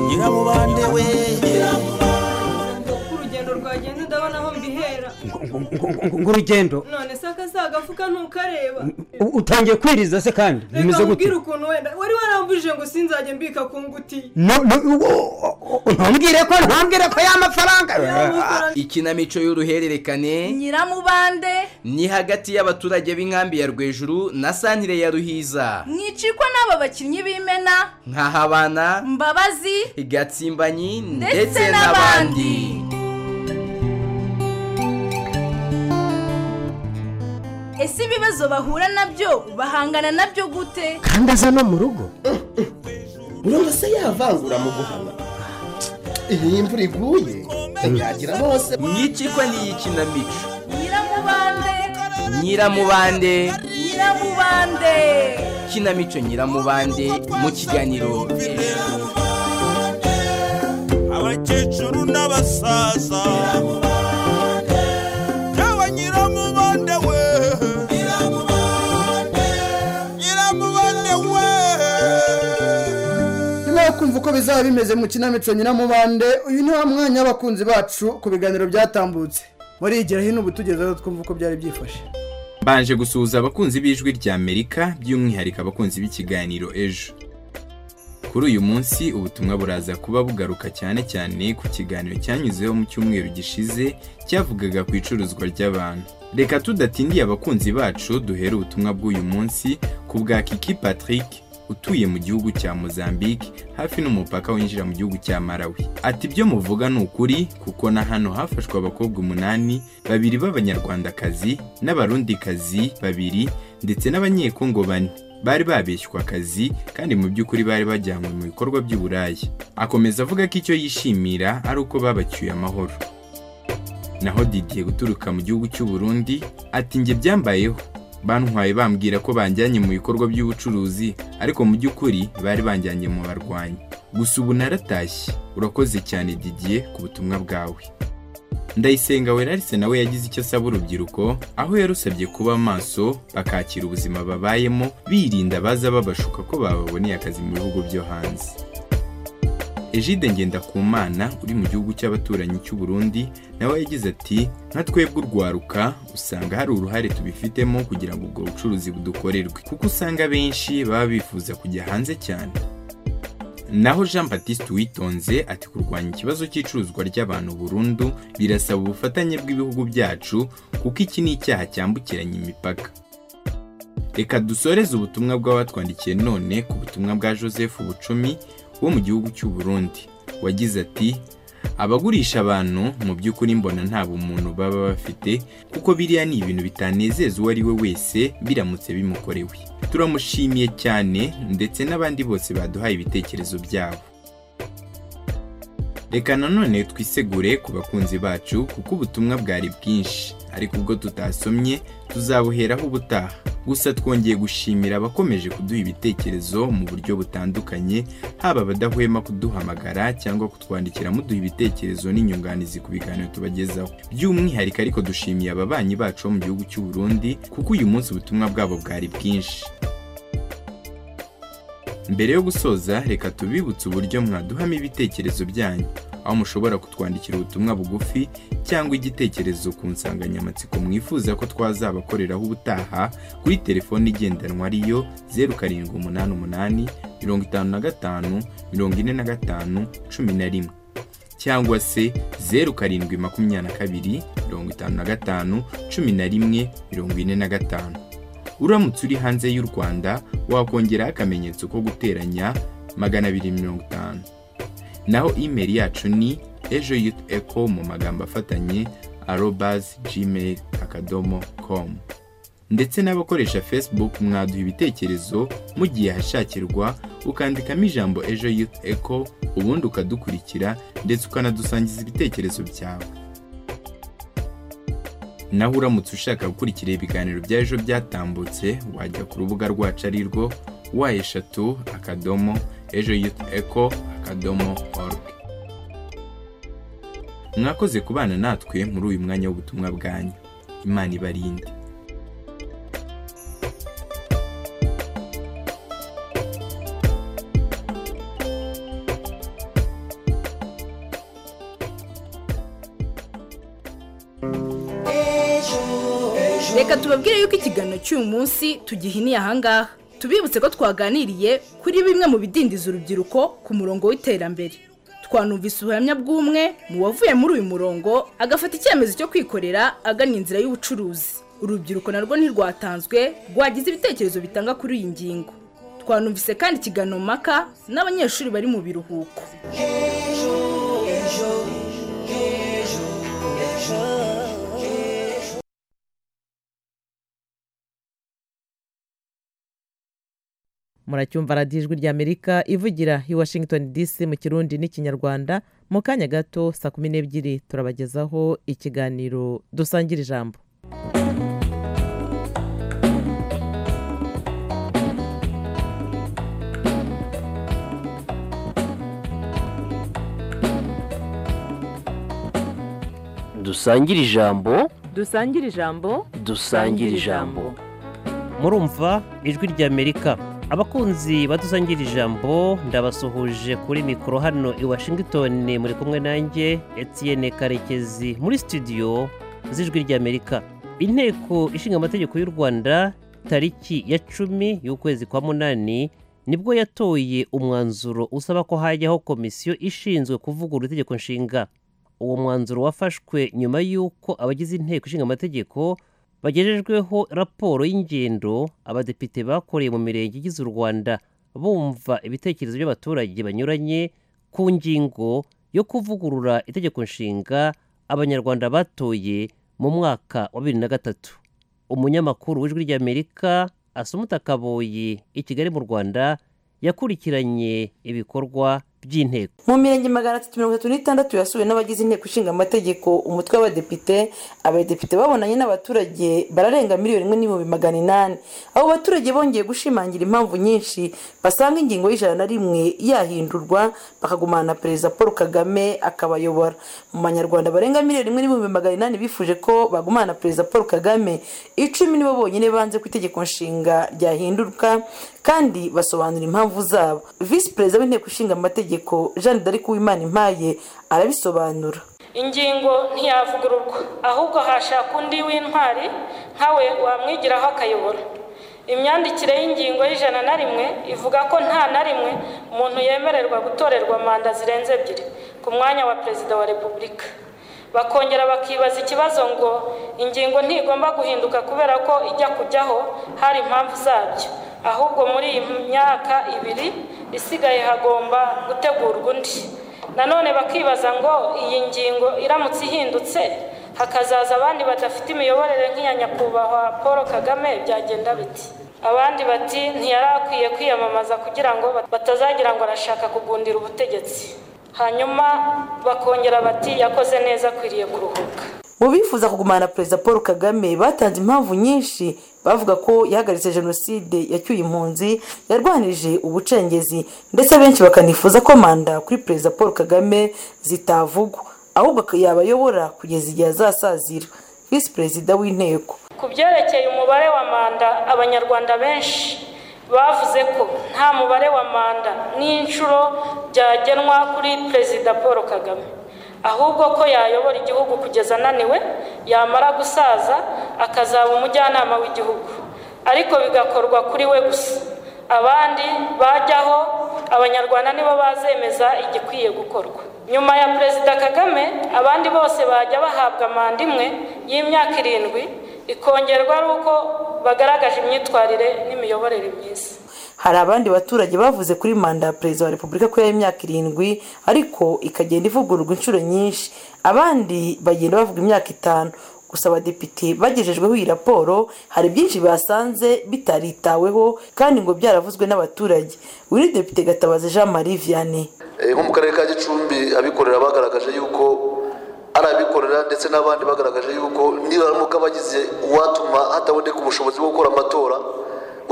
nyiramubande we urugendo rwagenda ndabona aho mbihera ngurugendo none se akazi agafuka ntukareba U- utangiye kwiriza se kandi bimeze reka gute nkubwire ukuntu wenda wari warambujije ngo sinzajye mbika ku ngutiya No- no- u- u- ntumbwire ko ntumbwire ko y'amafaranga ikinamico y'uruhererekane nyiramubande ni hagati y'abaturage b'inkambi ya rwejuru na santire ya ruhiza mwicikwa n'aba bakinnyi b'imena nk'ahabana mbabazi gatsimbanyi Ndetse ndetse n'abandi ese ibibazo bahura nabyo bahangana nabyo gute kandi aza no mu rugo urumva se yavangura mu guhana iyi imvura iguye yagira bose mwicikwa n'iyi kinamico nyiramubande nyiramubande nyiramubande kinamico nyiramubande mu kiganiro abakecuru n'abasaza yawe nyiramubande we nyiramubande we nyuma yo kumva uko bizaba bimeze mu kinamico nyiramubande uyu ni wa mwanya w'abakunzi bacu ku biganiro byatambutse muri igira hino ubu tugezeho twumva uko byari byifashe mbanje gusuhuza abakunzi b'ijwi rya amerika by'umwihariko abakunzi b'ikiganiro ejo kuri uyu munsi ubutumwa buraza kuba bugaruka cyane cyane ku kiganiro cyanyuzeho mu cyumweru gishize cyavugaga ku icuruzwa ry'abantu reka tudatindiye abakunzi bacu duhere ubutumwa bw'uyu munsi ku bwa kiki patrick utuye mu gihugu cya mozambique hafi n'umupaka winjira mu gihugu cya malawi ati ibyo muvuga ni ukuri kuko na hano hafashwe abakobwa umunani babiri b'abanyarwandakazi n'abarundikazi babiri ndetse n'abanyekongo bane bari babeshywa akazi kandi mu by'ukuri bari bajyanywe mu bikorwa by'uburaya akomeza avuga ko icyo yishimira ari uko babacyuye amahoro naho didiye guturuka mu gihugu cy'u Burundi ati njye byambayeho bantwaye bambwira ko banjyanye mu bikorwa by'ubucuruzi ariko mu by'ukuri bari banjyanye mu barwanyi gusa ubu naratashye urakoze cyane didiye ku butumwa bwawe ndayisenga werarise nawe yagize icyo asaba urubyiruko aho yarusabye kuba maso bakakira ubuzima babayemo birinda baza babashuka ko bababoneye akazi mu bihugu byo hanze ejide ngendakumana uri mu gihugu cy'abaturanyi cy'u Burundi nawe yagize ati nka twebwe urwaruka usanga hari uruhare tubifitemo kugira ngo ubwo bucuruzi budukorerwe kuko usanga benshi baba bifuza kujya hanze cyane naho jean batiste witonze ati kurwanya ikibazo cy'icuruzwa ry'abantu burundu birasaba ubufatanye bw'ibihugu byacu kuko iki ni icyaha cyambukiranya imipaka reka dusoreze ubutumwa bw'abatwandikiye none ku butumwa bwa joseph bucumi wo mu gihugu cy'u Burundi wagize ati abagurisha abantu mu by'ukuri mbona nta bumuntu baba bafite kuko biriya ni ibintu bitanezeza uwo ari we wese biramutse bimukorewe turamushimiye cyane ndetse n'abandi bose baduhaye ibitekerezo byabo reka nanone twisegure ku bakunzi bacu kuko ubutumwa bwari bwinshi ariko ubwo tutasomye tuzabuheraho ubutaha gusa twongeye gushimira abakomeje kuduha ibitekerezo mu buryo butandukanye haba abadahwema kuduhamagara cyangwa kutwandikira muduha ibitekerezo n'inyunganizi ku biganiro tubagezaho by'umwihariko ariko dushimiye ababanyi bacu bo mu gihugu cy'u Burundi kuko uyu munsi ubutumwa bwabo bwari bwinshi mbere yo gusoza reka tubibutse uburyo mwaduhamo ibitekerezo byanyu aho mushobora kutwandikira ubutumwa bugufi cyangwa igitekerezo ku nsanganyamatsiko mwifuza ko twazabakoreraho ubutaha kuri telefone igendanwa ariyo zeru karindwi umunani umunani mirongo itanu na gatanu mirongo ine na gatanu cumi na rimwe cyangwa se zeru karindwi makumyabiri na kabiri mirongo itanu na gatanu cumi na rimwe mirongo ine na gatanu uramutse uri hanze y'u rwanda wakongeraho akamenyetso ko guteranya magana abiri mirongo itanu naho imeri yacu ni ejo yuti eko mu magambo afatanye arobazi gmail akadomo komu ndetse n'abakoresha facebook mwaduha ibitekerezo mu gihe hashakirwa ukandikamo ijambo ejo yuti eko ubundi ukadukurikira ndetse ukanadusangiza ibitekerezo byawe naho uramutse ushaka gukurikira ibiganiro bya ejo byatambutse wajya ku rubuga rwacu ari rwo wa eshatu akadomo ejo yuti eko akadomo oruge mwakoze kubana natwe muri uyu mwanya w'ubutumwa bwanyu imana ibarinda ejo ejo reka tubabwire yuko ikiganiro cy'uyu munsi tugihiniye ahangaha tubibutse ko twaganiriye kuri bimwe mu bidindiza urubyiruko ku murongo w'iterambere twanumvise ubuhamya bw'umwe mu wavuye muri uyu murongo agafata icyemezo cyo kwikorera agana inzira y'ubucuruzi urubyiruko narwo ntirwatanzwe rwagize ibitekerezo bitanga kuri iyi ngingo twanumvise kandi ikiganiro mpaka n'abanyeshuri bari mu biruhuko muracyumva radiyo ijwi ry'amerika ivugira i washington dc mu kirundi n'ikinyarwanda mu kanya gato saa kumi n'ebyiri turabagezaho ikiganiro dusangira ijambo dusangire ijambo dusangire ijambo dusangire ijambo murumva ijwi ry'amerika abakunzi badusangira ijambo ndabasuhuje kuri mikoro hano i washington muri kumwe nanjye etienne karekezi muri studio z'ijwi ry'amerika inteko ishinga amategeko y'u rwanda tariki ya cumi y'ukwezi kwa munani nibwo yatoye umwanzuro usaba ko hajyaho komisiyo ishinzwe kuvugurura itegeko nshinga uwo mwanzuro wafashwe nyuma y'uko abagize inteko ishinga amategeko bagejejweho raporo y'ingendo abadepite bakoreye mu mirenge igize u rwanda bumva ibitekerezo by'abaturage banyuranye ku ngingo yo kuvugurura itegeko nshinga abanyarwanda batoye mu mwaka wa bibiri na gatatu umunyamakuru w'ijwi ry'amerika asumuta kaboyi i kigali mu rwanda yakurikiranye ibikorwa by'inteko mu mirenge magana atatu mirongo itatu n'itandatu yasuwe n'abagize inteko ishinga amategeko umutwe w'abadepite abadepite babonanye n'abaturage bararenga miliyoni imwe n'ibihumbi magana inani abo baturage bongeye gushimangira impamvu nyinshi basanga ingingo y'ijana na rimwe yahindurwa bakagumana na perezida paul kagame akabayobora mu banyarwanda barenga miliyoni imwe n'ibihumbi magana inani bifuje ko bagumana na perezida paul kagame icumi nibo bonyine banze ko itegeko nshinga ryahindurwa kandi basobanura impamvu zabo visi perezida w'inteko ishinga amategeko jeanne d'arc uwimana impaye arabisobanura ingingo ntiyavugururwa ahubwo hashakwa undi w'intwari nkawe wamwigiraho akayobora imyandikire y'ingingo y'ijana na rimwe ivuga ko nta na rimwe umuntu yemererwa gutorerwa manda zirenze ebyiri ku mwanya wa perezida wa repubulika bakongera bakibaza ikibazo ngo ingingo ntigomba guhinduka kubera ko ijya kujyaho hari impamvu zabyo ahubwo muri iyi myaka ibiri isigaye hagomba gutegurwa undi nanone bakibaza ngo iyi ngingo iramutse ihindutse hakazaza abandi badafite imiyoborere nk'iya nyakubahwa paul kagame byagenda biti abandi bati ntiyari akwiye kwiyamamaza kugira ngo batazagira ngo arashaka kugundira ubutegetsi hanyuma bakongera bati yakoze neza akwiriye kuruhuka mu bifuza kugumana perezida paul kagame batanze impamvu nyinshi bavuga ko yahagaritse jenoside yacyuye impunzi yarwanirije ubucengezi ndetse benshi bakanifuza ko manda kuri perezida paul kagame zitavugwa ahubwo yabayobora kugeza igihe azasazira visi perezida w'inteko ku byerekeye umubare wa manda abanyarwanda benshi bavuze ko nta mubare wa manda n'inshuro byagenwa kuri perezida paul kagame ahubwo ko yayobora igihugu kugeza ananiwe yamara gusaza akazaba umujyanama w'igihugu ariko bigakorwa kuri we gusa abandi bajyaho abanyarwanda nibo bazemeza igikwiye gukorwa nyuma ya perezida kagame abandi bose bajya bahabwa manda imwe y'imyaka irindwi ikongerwa ari uko bagaragaje imyitwarire n'imiyoborere myiza hari abandi baturage bavuze kuri manda ya perezida wa repubulika ko y'imyaka irindwi ariko ikagenda ivugururwa inshuro nyinshi abandi bagenda bavuga imyaka itanu gusa abadepite bagejejweho iyi raporo hari byinshi basanze bitaritaweho kandi ngo byaravuzwe n'abaturage wiri depite gatabazi jean marie vianney nko mu karere ka gicumbi abikorera bagaragaje yuko ari abikorera ndetse n'abandi bagaragaje yuko nibaramuka bagize uwatuma hataboneka ubushobozi bwo gukora amatora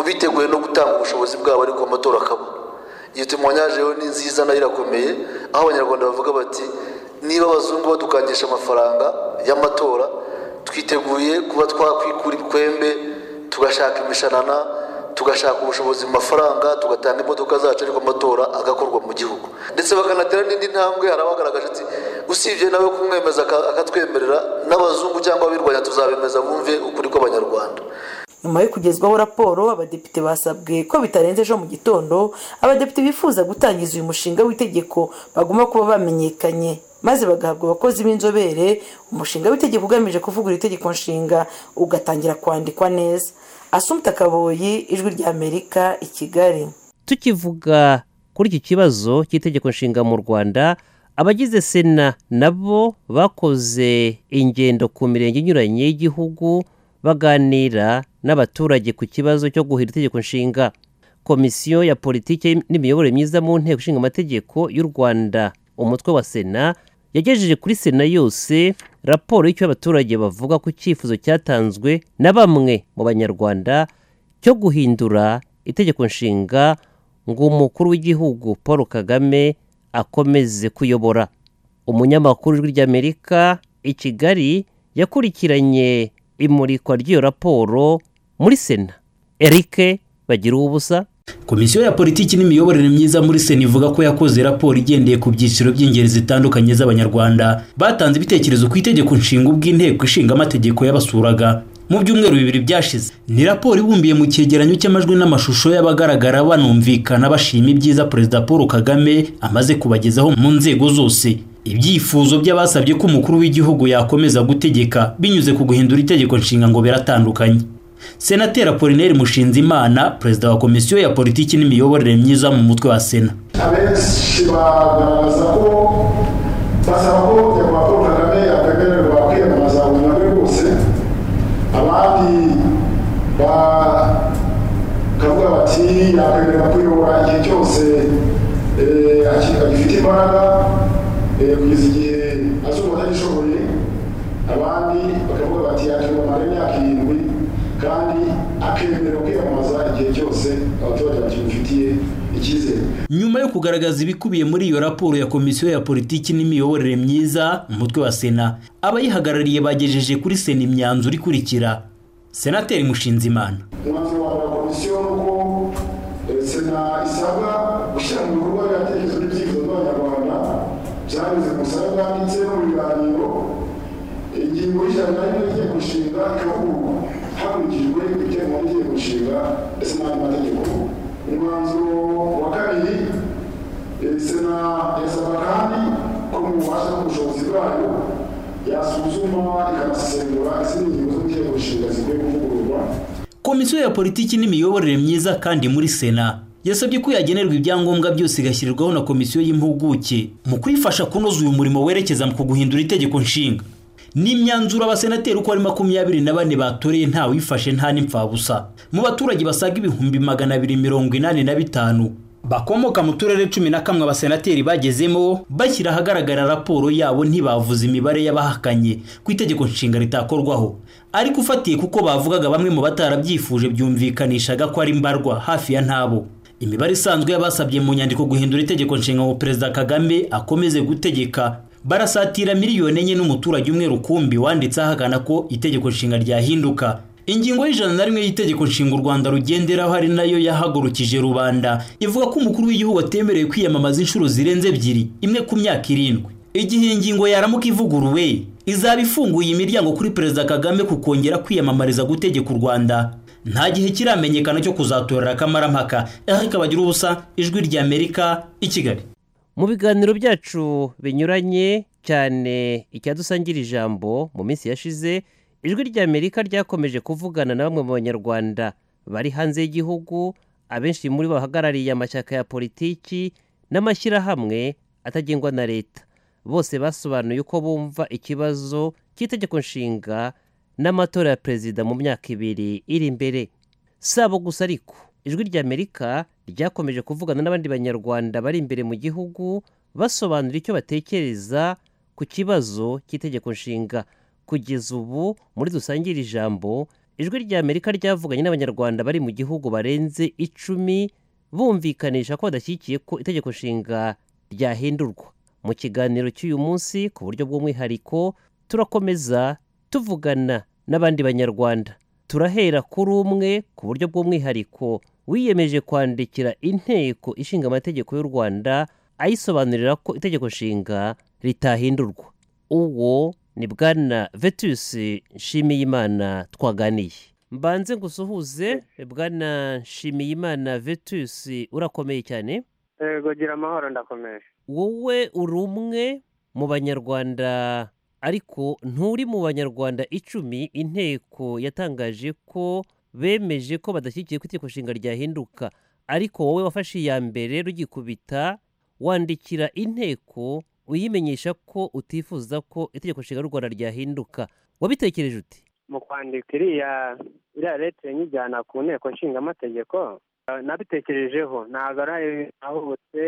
biteguye no gutanga ubushobozi bwabo ariko amatora akaba iyo tumwonyaje ni nziza nayo irakomeye aho abanyarwanda bavuga bati niba abazungu badukangisha amafaranga y'amatora twiteguye kuba twakwikura ibikwembe tugashaka imishanana tugashaka ubushobozi mu mafaranga tugatanga imodoka zacu ariko amatora agakorwa mu gihugu ndetse bakanatera n'indi ntambwe hari abagaragaje ati usibye nawe kumwemeza aka- akatwemerera n'abazungu cyangwa abirwanya tuzabemeza bumve ukuri kw'abanyarwanda nyuma yo kugezwaho raporo abadepite basabwe ko bitarenze ejo mu gitondo abadepite bifuza gutangiza uyu mushinga w'itegeko bagomba kuba bamenyekanye maze bagahabwa abakozi b'inzobere umushinga w'itegeko ugamije kuvugurura itegeko nshinga ugatangira kwandikwa neza asumta kaboyi ijwi ry'amerika i kigali tukivuga kuri iki kibazo cy'itegeko nshinga mu rwanda abagize sena nabo bakoze ingendo ku mirenge inyuranye y'igihugu baganira n'abaturage ku kibazo cyo guhira itegeko nshinga komisiyo ya politiki n'imiyoborere myiza mu nteko ishinga amategeko y'u rwanda umutwe wa sena yagejeje kuri sena yose raporo y'icyo abaturage bavuga ku cyifuzo cyatanzwe na bamwe mu banyarwanda cyo guhindura itegeko nshinga ngo umukuru w'igihugu paul kagame akomeze kuyobora umunyamakuru w'ijwi ry'amerika i kigali yakurikiranye imurikwa ry'iyo raporo muri sena eric bagira ubusa komisiyo ya politiki n'imiyoborere myiza muri sena ivuga ko yakoze raporo igendeye ku byiciro by'ingeri zitandukanye z'abanyarwanda batanze ibitekerezo ku itegeko nshinga ubw'inteko ishinga amategeko yabasuraga mu byumweru bibiri byashize ni raporo ibumbiye mu cyegeranyo cy'amajwi n'amashusho y'abagaragara banumvikana bashima ibyiza perezida paul kagame amaze kubagezaho mu nzego zose ibyifuzo by'abasabye ko umukuru w'igihugu yakomeza gutegeka binyuze ku guhindura itegeko nshinga ngo biratandukanye senateri apolineri mushinzimana perezida wa komisiyo ya politiki n'imiyoborere myiza mu mutwe wa sena abenshi bagaragaza ko basaba ko nyakubahwa paul kagame yakwemererwa kwiyamamaza mu nyungu bose abandi bakavuga bati yakwemererwa kuyobora igihe cyose eh, aki- agifite imbaraga eh, kugeza igihe azumva atagishoboye abandi bakavuga bati yakiyobora imyaka irindwi kandi akemera kwiyamamaza igihe cyose abaturage bakimufitiye icyizere nyuma yo kugaragaza ibikubiye muri iyo raporo ya komisiyo ya politiki n'imiyoborere myiza mu mutwe wa sena abayihagarariye bagejeje kuri sena imyanzuro ikurikira senateri mushinzimana umwanzuro wa wa komisiyo ni uko eh, sena isabwa gushyira mu bikorwa ibitekerezo n'ibyifuzo by'abanyarwanda byanyuze mu busabe bwanditse no mu biganiro ingingo y'ijana na rimwe y'itegeko nshinga ikavugwa hakurikijwe ibiteganywa n'itegeko nshinga ndetse n'andi mategeko umwanzuro wa kabiri eh, sena irasabwa kandi ko mu bubasha n'ubushobozi bwayo yasuzuma ikanasesengura izindi ngingo z'itegeko nshinga zikwiye kuvugururwa komisiyo ya politiki n'imiyoborere myiza kandi muri sena yasabye ko yagenerwa ibyangombwa byose igashyirirwaho na komisiyo y'impuguke mu kuyifasha kunoza uyu murimo werekeza ku guhindura itegeko nshinga ni imyanzuro abasenateri uko ari makumyabiri na bane batoreye nta wifashe nta n'impfabusa mu baturage basaga ibihumbi magana abiri mirongo inani na bitanu bakomoka mu turere cumi na kamwe abasenateri bagezemo bashyira ahagaragara raporo yabo ntibavuze imibare y'abahakanye ku itegeko nshinga ritakorwaho ariko ufatiye kuko bavugaga bamwe mu batarabyifuje byumvikanishaga ko ari mbarwa hafi ya ntabo imibare isanzwe y'abasabye mu nyandiko guhindura itegeko nshinga ngo perezida kagame akomeze gutegeka barasatira miliyoni enye n'umuturage umwe rukumbi wanditse ahakana ko itegeko nshinga ryahinduka ingingo y'ijana na rimwe y'itegeko nshinga u rwanda rugenderaho ari nayo yahagurukije rubanda ivuga ko umukuru w'igihugu atemerewe kwiyamamaza inshuro zirenze ebyiri imwe ku myaka irindwi igihe iyi ngingo yaramuka ivuguruwe izaba ifunguye imiryango kuri perezida kagame ku kongera kwiyamamariza gutegeka u rwanda nta gihe kiramenyekana cyo kuzatorera akamaramaka eric bagira ubusa ijwi ry'amerika i kigali mu biganiro byacu binyuranye cyane icyadusangire ijambo mu minsi yashize ijwi ry'amerika ryakomeje kuvugana na bamwe mu banyarwanda bari hanze y'igihugu abenshi muri bo bahagarariye amashyaka ya politiki n'amashyirahamwe atagengwa na leta bose basobanuye uko bumva ikibazo cy'itegeko nshinga n'amatora ya perezida mu myaka ibiri iri imbere si abo gusa ariko ijwi ry'amerika ryakomeje kuvugana n'abandi banyarwanda bari imbere mu gihugu basobanura icyo batekereza ku kibazo cy'itegeko nshinga kugeza ubu muri dusangire ijambo ijwi ry'amerika ryavuganye n'abanyarwanda bari mu gihugu barenze icumi bumvikanisha ko badashyigikiye ko itegeko nshinga ryahindurwa mu kiganiro cy'uyu munsi ku buryo bw'umwihariko turakomeza tuvugana n'abandi banyarwanda turahera kuri umwe ku buryo bw'umwihariko wiyemeje kwandikira inteko ishinga amategeko y'u rwanda ayisobanurira ko itegeko nshinga ritahindurwa uwo ni bwana vetus nshimiyimana twaganiye mbanze ngusuhuze bwana nshimiyimana vetus urakomeye cyane yego gira amahoro ndakomeye wowe uri umwe mu banyarwanda ariko nturi mu banyarwanda icumi inteko yatangaje ko bemeje ko badashyigikiye ko itegeko nshinga ryahinduka ariko wowe wafashe iya mbere rugikubita wandikira inteko uyimenyesha ko utifuza ko itegeko nshinga ry'u rwanda ryahinduka wabitekereje uti mu kwandika iriya iriya leta nyijyana ku nteko nshingamategeko nabitekerejeho ntabwo ari ahubutse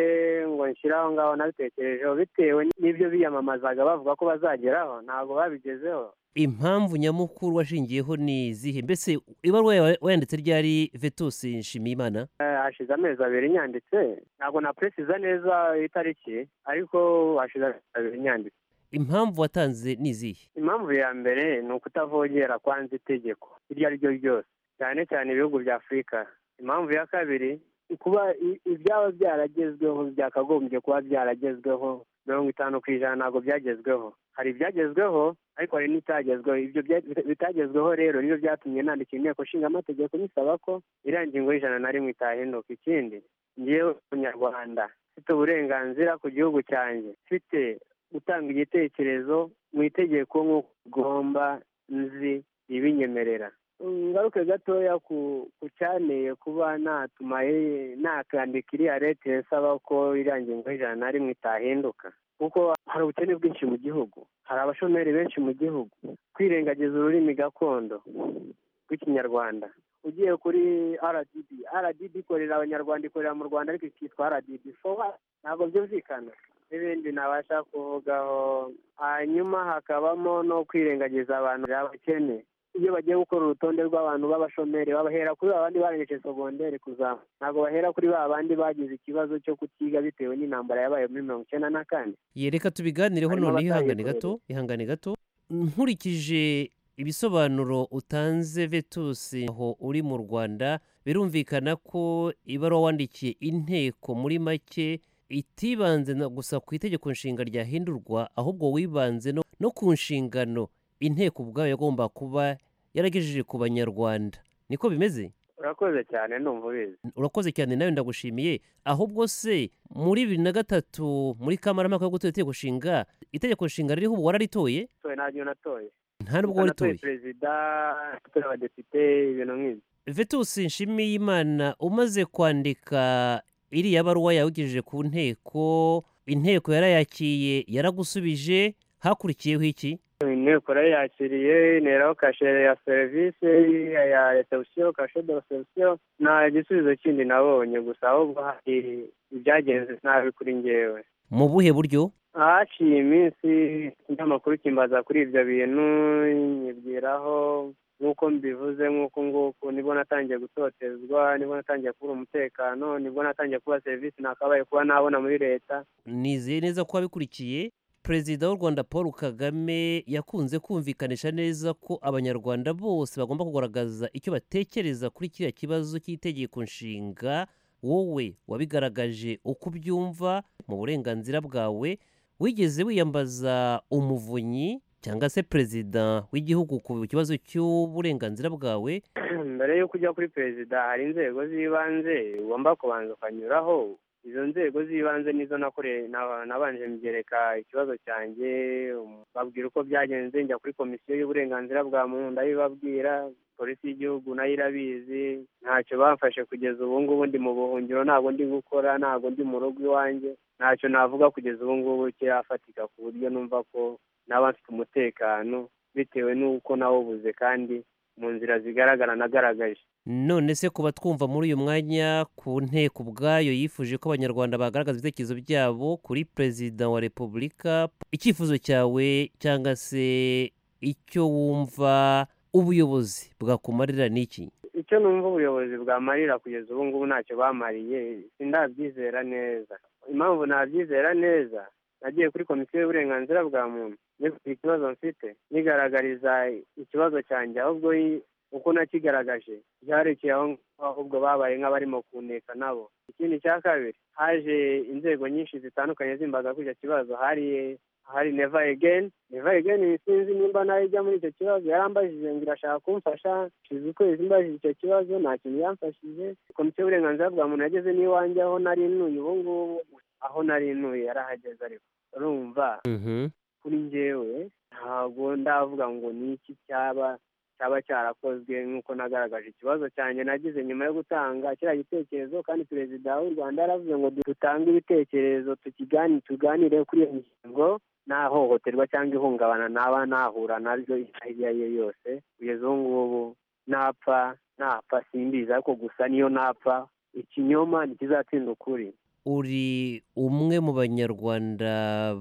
ngo nshyire aho ngaho nabitekerejeho bitewe n'ibyo biyamamazaga bavuga ko bazageraho ntabwo babigezeho impamvu nyamukuru washingiyeho ni izihe mbese ibaruwa yawe wayanditse ryari vetusi nshimiyimana Eh, hashize amezi abiri nyanditse ntabwo naperesiza neza itariki ariko hashize amezi abiri nyanditse impamvu watanze ni izihe impamvu ya mbere ni ukutavogera kwanza itegeko iryo ari ryo ryose cyane cyane ibihugu bya afurika impamvu ya kabiri ni kuba i- ibyaba byaragezweho byakagombye kuba byaragezweho mirongo itanu ku ijana ntabwo byagezweho hari ibyagezweho ariko hari n'ibitagezweho ibyo bya- bita- bitagezweho rero nibyo byatumye nandikira inteko nshinga amategeko bisaba ko iriya ngingo y'ijana na rimwe itahinduka ikindi ngewe umunyarwanda mfite uburenganzira ku gihugu cyanjye mfite gutanga igitekerezo mu itegeko nk'uko ugomba nzi ibinyemerera ngaruke gatoya ku ku cyaneye kuba natuma ye- nakandika iriya leta isaba ko iriya ngingo y'ijana na rimwe itahinduka kuko hari ubukene bwinshi mu gihugu hari abashomeri benshi mu gihugu kwirengagiza ururimi gakondo rw'ikinyarwanda ugiye kuri rdb rdb ikorera abanyarwanda ikorera mu rwanda ariko ikitwa rdb fowa ntabwo byumvikana n'ibindi nabasha kuvugaho hanyuma hakabamo no kwirengagiza abantu abakene iyo bagiye gukora urutonde rw'abantu b'abashomeri babahera kuri ba bandi barengeje sogonderi kuzamuka ntabwo bahera kuri ba bandi bagize ikibazo cyo kutiga bitewe n'intambara yabaye muri mirongo icyenda na kane Ye, reka tubiganireho Harimo noneho ihangane abatahigurira. gato ihangane gato nkurikije ibisobanuro utanze vetusi aho uri mu rwanda birumvikana ko ibaruwa wandikiye inteko muri make itibanze na gusa ku itegeko nshinga ryahindurwa ahubwo wibanze no, no ku nshingano inteko ubwayo yagomba kuba yaragejeje ku banyarwanda niko bimeze urakoze cyane numva ubizi urakoze cyane nawe ndagushimiye ahubwo se muri bibiri na gatatu muri kamarampaka yo gutora itegeko nshinga itegeko nshinga ririho ubu wararitoye toye ntabyo natoye nta n'ubwo natoye waritoye perezida natoye abadepite ibintu nk'ibyo vetusi nshimiyimana umaze kwandika iriya baruwa yawegejeje ku nteko inteko yarayakiye yaragusubije hakurikiyeho iki inteko yarayakiriye interaho kashe ya serivisi ya reception kashe de reception nta gisubizo kindi nabonye gusa ahubwo hari ibyagenze nabi kuri ngewe mu buhe buryo haciye iminsi ikinyamakuru kimbaza kuri ibyo bintu nyibwiraho nk'uko mbivuze nk'uko nguko nibwo natangiye gutotezwa nibwo natangiye kubura umutekano nibwo natangiye kuba serivisi nakabaye kuba nabona muri leta nizeye neza ko wabikurikiye perezida w'u rwanda paul kagame yakunze kumvikanisha neza ko abanyarwanda bose bagomba kugaragaza icyo batekereza kuri kiriya kibazo cy'itegeko nshinga wowe wabigaragaje uko ubyumva mu burenganzira bwawe wigeze wiyambaza umuvunyi cyangwa se perezida w'igihugu ku kibazo cy'uburenganzira bwawe mbere y'uko ujya kuri perezida hari inzego z'ibanze ugomba kubanza ukanyuraho izo nzego z'ibanze nizo nakore na- nabanje mbyereka ikibazo cyanjye um, babwira uko byagenze njya kuri komisiyo y'uburenganzira bwa muntu ndabibabwira polisi y'igihugu nayo irabizi ntacyo bamfashe kugeza ubu ngubu ndi mu buhungiro ntabwo ndi gukora ntabwo ndi mu rugo iwanjye ntacyo navuga kugeza ubu ngubu kirafatika ku buryo numva ko naba mfite umutekano bitewe n'uko nawubuze kandi mu nzira zigaragara nagaragaje none se kuba twumva muri uyu mwanya ku nteko ubwayo yifuje ko abanyarwanda bagaragaza ibitekerezo byabo kuri perezida wa repubulika icyifuzo cyawe cyangwa se icyo wumva ubuyobozi bwakumarira ni iki icyo numva ubuyobozi bwamarira kugeza ubu ngubu ntacyo bamariye sindabyizera neza impamvu nabyizera neza nagiye kuri komisiyo y'uburenganzira bwa muntu niko ikibazo mfite nigaragariza ikibazo cyanjye ahubwo i- uko nakigaragaje byarekeye aho ngaho ahubwo babaye nk'abarimo kuneka nabo ikindi cya kabiri haje inzego nyinshi zitandukanye zimbaza kuri icyo kibazo hari hari neva egeni neva egeni sinzi nimba nayo ijya muri icyo kibazo yarambajije ngo irashaka kumfasha shize ukwezi mbajije icyo kibazo nta kintu yamfashije komisiyo y'uburenganzira bwa muntu yageze n'iwanjye aho nari ntuye ubu ngubu aho nari ntuye yarahageze ariko urumva kuri njyewe ntabwo ndavuga ngo ni iki cyaba cyaba cyarakozwe nk'uko nagaragaje ikibazo cyanjye nagize nyuma yo gutanga kiriya gitekerezo kandi perezida w'u rwanda yaravuze ngo dutange ibitekerezo tukigani tuganire kuri iyo ngingo nta hohoterwa cyangwa ihungabana naba nahura naryo iyo ari yo yose kugeza ubu ngubu napfa napfa simbizi ariko gusa niyo napfa ikinyoma ntikizatsinda ukuri uri umwe mu banyarwanda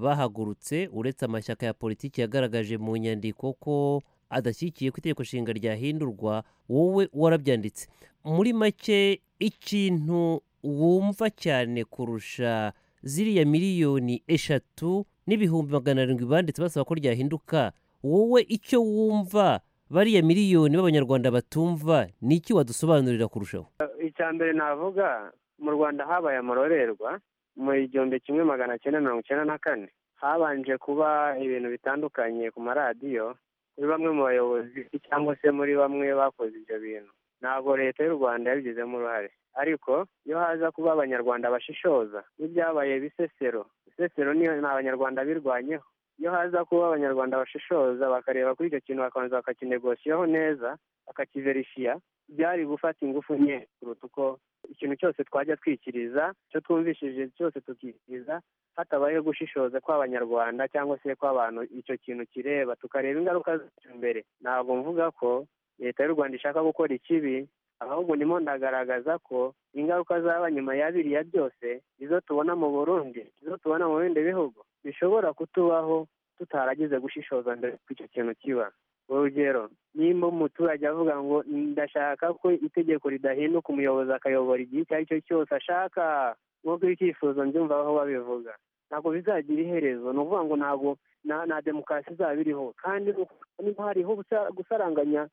bahagurutse uretse amashyaka ya politiki yagaragaje mu nyandiko ko adashyigikiye ko itegeko nshinga ryahindurwa wowe warabyanditse muri make ikintu wumva cyane kurusha ziriya miliyoni eshatu n'ibihumbi magana arindwi banditse basaba ko ryahinduka wowe icyo wumva bariya miliyoni b'abanyarwanda batumva ni iki wadusobanurira kurushaho icya mbere navuga mu rwanda habaye amarorerwa mu igihumbi kimwe magana cyenda mirongo icyenda na kane habanje kuba ibintu bitandukanye ku maradiyo muri bamwe mu bayobozi cyangwa se muri bamwe bakoze ibyo bintu ntabwo leta y'u rwanda yabigizemo uruhare ariko iyo haza kuba abanyarwanda bashishoza n'ibyabaye bisesero bisesero ni abanyarwanda birwanyeho iyo haza kuba abanyarwanda bashishoza bakareba kuri icyo kintu bakabanza bakakinegosiyaho neza bakakiverishiya byari gufata ingufu nke kuruta uko ikintu cyose twajya twikiriza icyo twumvishije cyose tukikiriza hatabayeho gushishoza kw'abanyarwanda cyangwa se kw'abantu icyo kintu kireba tukareba ingaruka zacyo mbere ntabwo mvuga ko leta y'u rwanda ishaka gukora ikibi ahubwo ndimo ndagaragaza ko ingaruka zaba nyuma ya biriya byose izo tubona mu burundi izo tubona mu bindi bihugu bishobora kutubaho tutaragize gushishoza mbere ko icyo kintu kiba urugero nimba umuturage avuga ngo ndashaka ko itegeko ridahinduka umuyobozi akayobora igihe icyo ari cyo cyose ashaka nk'uko ibyifuzo mbyumva aho babivuga ntabwo bizagira iherezo ni ukuvuga ngo ntabwo nta demokarasi izaba iriho kandi niba hariho gusaranganya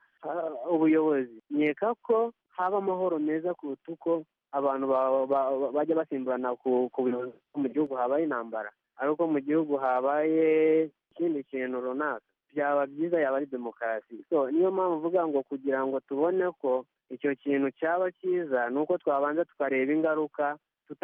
ubuyobozi nkeka ko haba amahoro meza kuruta uko abantu bajya basimburana ku buyobozi mu gihugu habaye intambara ariko mu gihugu habaye ikindi kintu runaka byaba byiza yaba ari demokarasi so niyo mpamvu uvuga ngo kugira ngo tubone ko icyo kintu cyaba cyiza ni uko twabanza tukareba ingaruka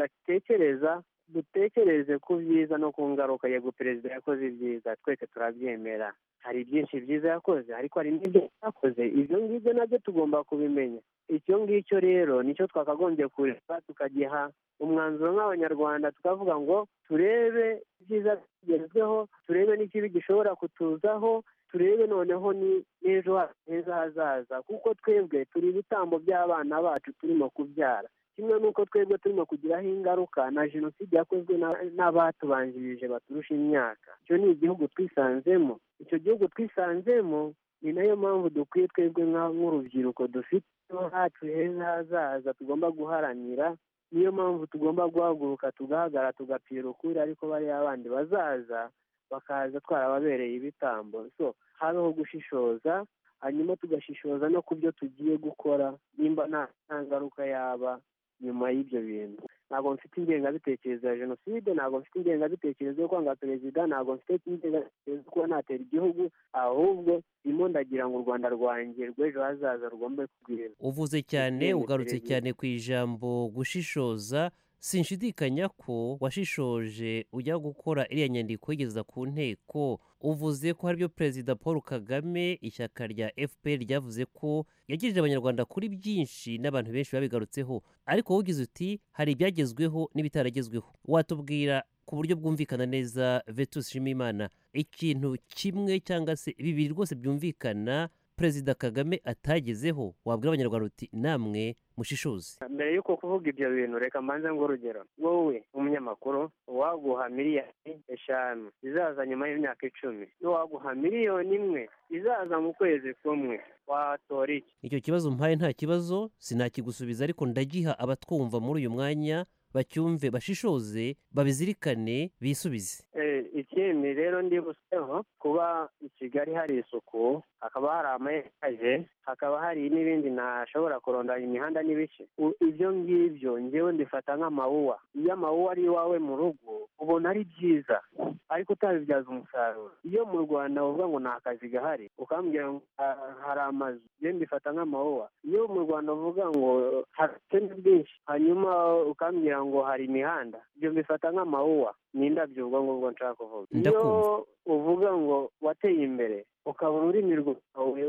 tudatekereza dutekereze ku byiza no ku ngaruka yego perezida yakoze ibyiza twese turabyemera hari byinshi byiza yakoze ariko hari n'ibyo yakoze ibyo ngibyo nabyo tugomba kubimenya icyo ngicyo rero nicyo twakagombye kureba tukagiha umwanzuro nk'abanyarwanda tukavuga ngo turebe ibyiza bigezweho turebe n'ikibi gishobora kutuzaho turebe noneho n'ejo heza hazaza kuko twebwe turi ibitambo by'abana bacu turimo kubyara kimwe n'uko twebwe turimo kugiraho ingaruka na jenoside yakozwe n'abatubanjirije baturusha imyaka icyo ni igihugu twisanzemo icyo gihugu twisanzemo ni nayo mpamvu dukwiye twebwe nk'urubyiruko dufite hacu heza hazaza tugomba guharanira niyo mpamvu tugomba guhaguruka tugahagara tugapira ukuri ariko bariya bandi bazaza bakaza twarababereye ibitambo so habeho gushishoza hanyuma tugashishoza no ku byo tugiye gukora nimba nta ngaruka yaba nyuma y'ibyo bintu ntabwo mfite ingengabitekerezo ya jenoside ntabwo mfite ingengabitekerezo yo kwanga perezida ntabwo mfite ingengabitekerezo yo kuba natera igihugu ahubwo ndimo ndagira ngo u rwanda rwanjye rw'ejo hazaza rugombe kugwira uvuze cyane ugarutse cyane ku ijambo gushishoza sinshidikanya ko washishoje ujya gukora iriya nyandiko igeza ku nteko uvuze ko haribyo perezida paul kagame ishyaka rya fpr ryavuze ko yagirije abanyarwanda kuri byinshi n'abantu benshi babigarutseho ariko wowe uti hari ibyagezweho n'ibitaragezweho watubwira ku buryo bwumvikana neza vetus nshimimana ikintu kimwe cyangwa se bibiri rwose byumvikana perezida kagame atagezeho wabwira abanyarwanda uti namwe mushishoze mbere y'uko kuvuga ibyo bintu reka mbanze ngo urugero wowe umunyamakuru uwaguha miliyoni eshanu izaza nyuma y'imyaka icumi n'uwaguha miliyoni imwe izaza mu kwezi kumwe watora iki icyo kibazo mpaye nta kibazo sinakigusubiza ariko ndagiha abatwumva muri uyu mwanya bacyumve bashishoze babizirikane bisubize Eh, ikindi rero ndibuseho kuba i kigali hari isuku hakaba hari ama etaje hakaba hari n'ibindi ntashobora kurondanya imihanda n'ibice U- ibyo ngibyo ngewe mbifata nk'amawuwa iyo amawuwa ari iwawe mu rugo ubona ari byiza ariko utabibyaza umusaruro iyo mu rwanda uvuga ngo nta kazi gahari ukambwira ngo "Ah, hari amazu ngewe mbifata nk'amawuwa iyo mu rwanda uvuga ngo hari ubukene bwinshi hanyuma ukambwira ngo hari imihanda ibyo mbifata nk'amawuwa ni indabyo ubwo ngubwo nshaka kuvuga iyo Ndakumva. uvuga ngo wateye imbere ukabona ururimi rwawe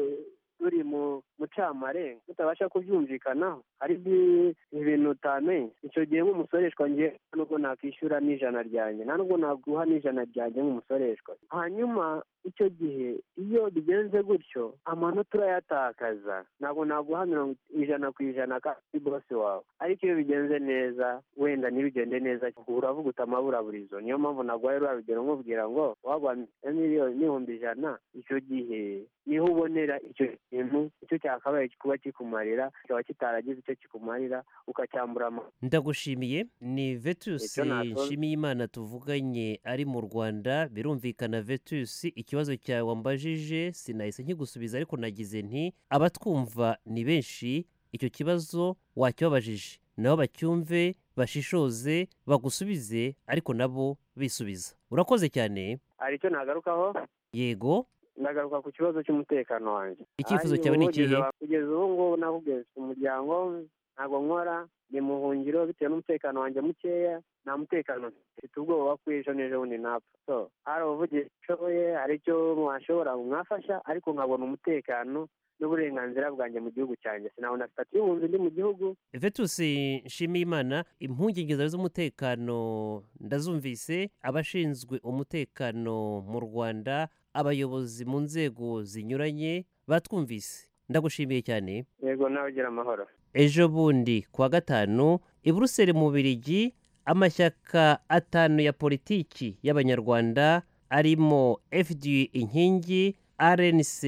ruri mu mucamarenga utabasha kubyumvikanaho hari ibyi- ibintu utamenya icyo gihe nk'umusoreshwa ngiye nta nubwo nakwishyura n'ijana ryanjye nta nubwo naguha n'ijana ryanjye nk'umusoreshwa hanyuma icyo gihe iyo bigenze gutyo amanota urayatakaza ntabwo naguha mirongo ijana ku ijana kandi bose wawe ariko iyo bigenze neza wenda ntibigende neza uravuga utamabura buri zo niyo mpamvu naguhaye ruriya rugero nkubwira ngo wagwa miliyoni n'ibihumbi ijana icyo gihe niho ubonera icyo kintu icyo cyakabaye kuba kikumarira kikaba kitaragize icyo kikumarira ukacyambura ama ndagushimiye ni vetus Icyo nakoze. nshimiyimana tuvuganye ari mu rwanda birumvikana vetus ikibazo cyawe wambajije sinahise nkigusubiza ariko nagize nti abatwumva ni benshi icyo kibazo wacyababajije nabo bacyumve bashishoze bagusubize ariko nabo bisubiza urakoze cyane hari icyo nagarukaho yego ndagaruka ku kibazo cy'umutekano wanjye Icyifuzo Ari cyawe ni ubu ikihe? kugeza- kugeza ubu ngubu nakubwiye mfite umuryango ntabwo nkora ni mu buhungiro bitewe n'umutekano wanjye mukeya nta mutekano mfite. mfite ubwoba ko ejo n'ejo bundi napfa so hari ubuvugizi nshoboye hari icyo mwashobora mwafasha ariko nkabona umutekano n'uburenganzira bwanjye mu gihugu cyanjye sinabona sitati y'ubunzi ndi mu gihugu vetus nshimiyimana impungenge zawe z'umutekano ndazumvise abashinzwe umutekano mu rwanda abayobozi mu nzego zinyuranye batwumvise ndagushimiye cyane yego nawe ugira amahoro ejo bundi kuwa gatanu i buruseli mu Bubiligi amashyaka atanu ya politiki y'abanyarwanda arimo fda inkingi rnc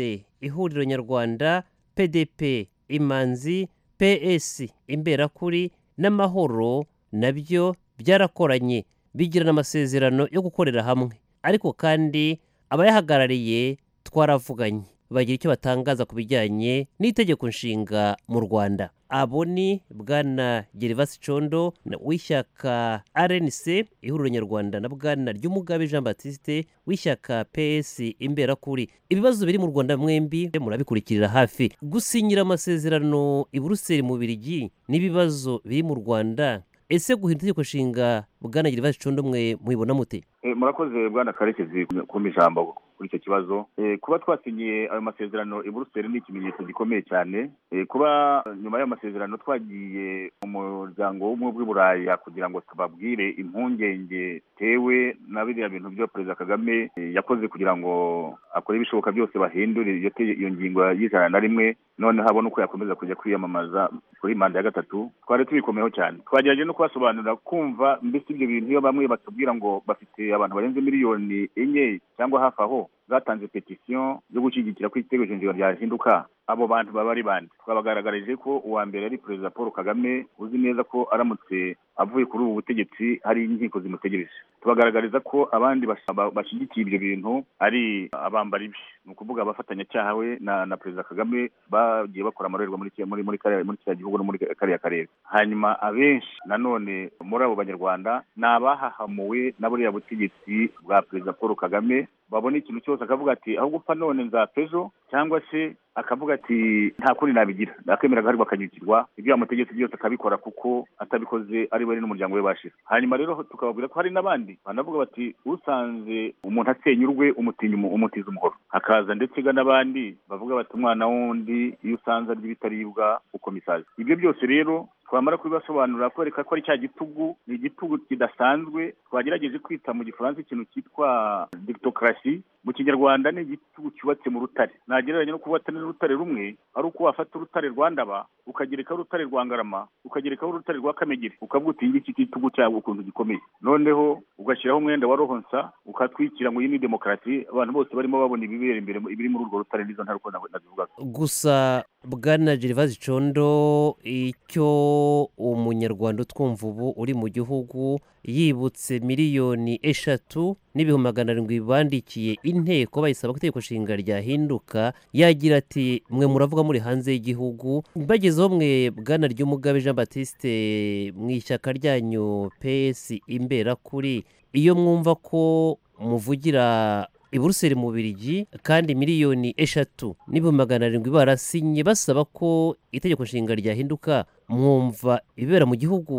ihuriro nyarwanda pdp imanzi ps imberakuri n'amahoro nabyo byarakoranye bigirana amasezerano yo gukorera hamwe ariko kandi abayahagarariye twaravuganye bagira icyo batangaza ku bijyanye n'itegeko nshinga mu rwanda abo ni bwana gerivasi condo na- w'ishyaka rnc ihuriro nyarwanda na bwana ry'umugabe jean batiste w'ishyaka ps imberakuri ibibazo biri mu rwanda mwembi murabikurikirira hafi gusinyira amasezerano i buruseli mu birigi n'ibibazo biri mu rwanda ese guhindura itegeko nshinga bwana gerivasi condo mwe mubibona mute Eh, murakoze bwana karekezi kumpa ijambo kuri icyo kibazo Eh, kuba twasinyiye ayo masezerano i buruseli ni ikimenyetso gikomeye cyane Eh, kuba eh, nyuma y'ayo masezerano twagiye mu muryango w'ubumwe bw'i buraya kugira ngo tubabwire impungenge tewe na biriya bintu byo perezida kagame eh, yakoze kugira ngo akore ibishoboka byose bahindure iyo tege- iyo ngingo y'ijana na rimwe noneho abone uko yakomeza kujya kwiyamamaza kuri manda ya gatatu twari tubikomeyeho cyane twagerageje no kubasobanurira kumva mbese ibyo bintu iyo bamwe batubwira ngo bafite abantu barenze miliyoni enye cyangwa hafi aho zatanze petisiyo yo gushyigikira ko igitego shingiro ryahinduka abo bantu baba ari bande twabagaragarije ko uwa mbere ari perezida paul kagame uzi neza ko aramutse avuye kuri ubu butegetsi hari inkiko zimutegereje tubagaragariza ko abandi bash- ba- bashyigikiye ibyo bintu ari abambara ibi ni ukuvuga abafatanyacyaha we na na perezida kagame bagiye bakora amarorerwa muri ki- muri muri kariya muri kiriya gihugu no muri ka- kariya karere hanyuma abenshi nanone muri abo banyarwanda ni abahahamuwe na buriya butegetsi bwa perezida paul kagame babona ikintu cyose akavuga ati aho gupfa none nzapfa ejo cyangwa se akavuga ati nta kundi nabigira nakemera agaharwa akanyukirwa ibyo yamutegetse byose akabikora kuko atabikoze ari we n'umuryango we bashize hanyuma rero tukababwira ko hari n'abandi banavuga bati usanze umuntu asenya urwe umutinya umu- umutiza umuhoro hakaza ndetse ga n'abandi bavuga bati umwana wundi iyo usanze arya ibitaribwa ukoma isazi ibyo byose rero twamara kubibasobanurira kwereka ko ari cya gitugu ni igitugu kidasanzwe twagerageje kwita mu gifaransa ikintu cyitwa dictocracy mu kinyarwanda ni igitugu cyubatse mu rutare nagereranya no kubatana n'urutare rumwe ari uko wafata urutare rwa ndaba ukagerekaho urutare rwa ngarama ukagerekaho urutare rwa kamegeri ukavuga uti ngiki gitugu cyawe ukuntu gikomeye noneho ugashyiraho umwenda wa rohonsa ukatwikira ngo iyi ni demokarasi abantu bose barimo babona ibibera imbere ibiri muri urwo rutare n'izo ntaruko nabivugaga gusa bwana gervase condo icyo umunyarwanda utwumva ubu uri mu gihugu yibutse miliyoni eshatu n'ibihumbi magana arindwi bandikiye inteko bayisaba ko itegeko nshinga ryahinduka yagira ati mwe muravuga muri hanze y'igihugu bagezeho mwe bwana ry'umugabe jean batiste mu ishyaka ryanyu ps imberakuri iyo mwumva ko muvugira i buruseli mu birigi kandi miliyoni eshatu n'ibihumbi magana arindwi barasinye basaba ko itegeko nshinga ryahinduka mwumva ibibera mu gihugu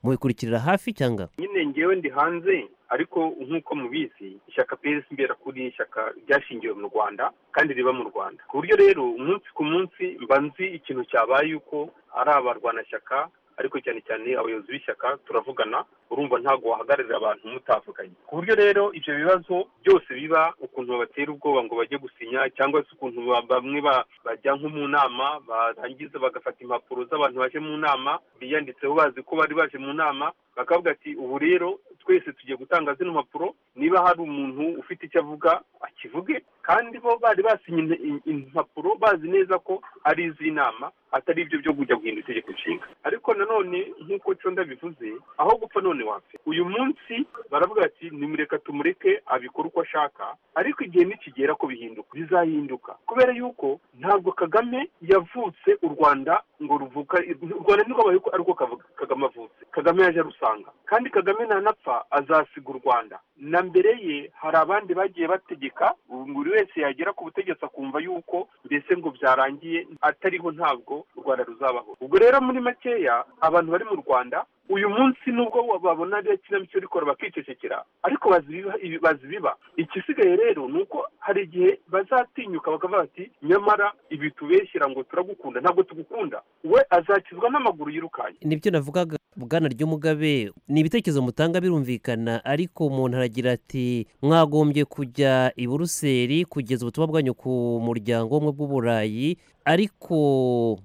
mubikurikirira hafi cyangwa nyine ngewe ndi hanze ariko nk'uko mubizi ishyaka prs mbera kuri ishyaka ryashingiwe mu rwanda kandi riba mu rwanda ku buryo rero umunsi ku munsi mba nzi ikintu cyabaye yuko ari abarwanashyaka ariko cyane cyane abayobozi b'ishyaka turavugana urumva ntabwo wahagararira abantu mutavuganye ku buryo rero ibyo bibazo byose biba ukuntu babatera ubwoba ngo bajye gusinya cyangwa se ukuntu ba- bamwe ba- bajya nko mu nama barangiza bagafata impapuro z'abantu baje mu nama biyanditseho bazi ko bari baje mu nama bakavuga ati ubu rero twese tugiye gutanga zino mpapuro niba hari umuntu ufite icyo avuga akivuge kandi bo bari basinye in- in- impapuro bazi neza ko ari iz'inama atari ibyo byo kujya guhindura itegeko nshinga ariko nanone nk'uko conda bivuze aho gupfa none wapfa uyu munsi baravuga ati nimureka tumureke abikora uko ashaka ariko igihe nikigera ko bihinduka bizahinduka kubera yuko ntabwo kagame yavutse u rwanda ngo ruvuka u rwanda ntirwabaye uko ariko kavuga kagame avutse kagame yaje arusanga kandi kagame ntanapfa azasiga u rwanda na mbere ye hari abandi bagiye bategeka buri wese yagera ku butegetsi akumva yuko mbese ngo byarangiye atariho ntabwo u rwanda ruzabaho ubwo rero muri makeya abantu bari mu rwanda uyu munsi nubwo babona ariyo kinamico rikora bakicecekera ariko bazi ibiba- ibi- bazi biba igisigaye rero ni uko hari igihe bazatinyuka bakavuga bati nyamara ibi tubeshyira ngo turagukunda ntabwo tugukunda we azakizwa n'amaguru yirukanye nibyo navugaga bwana ry'umugabe ni ibitekerezo mutanga birumvikana ariko umuntu aragira ati mwagombye kujya i buruseli kugeza ubutumwa bwanyu ku muryango w'ubumwe bw'uburayi ariko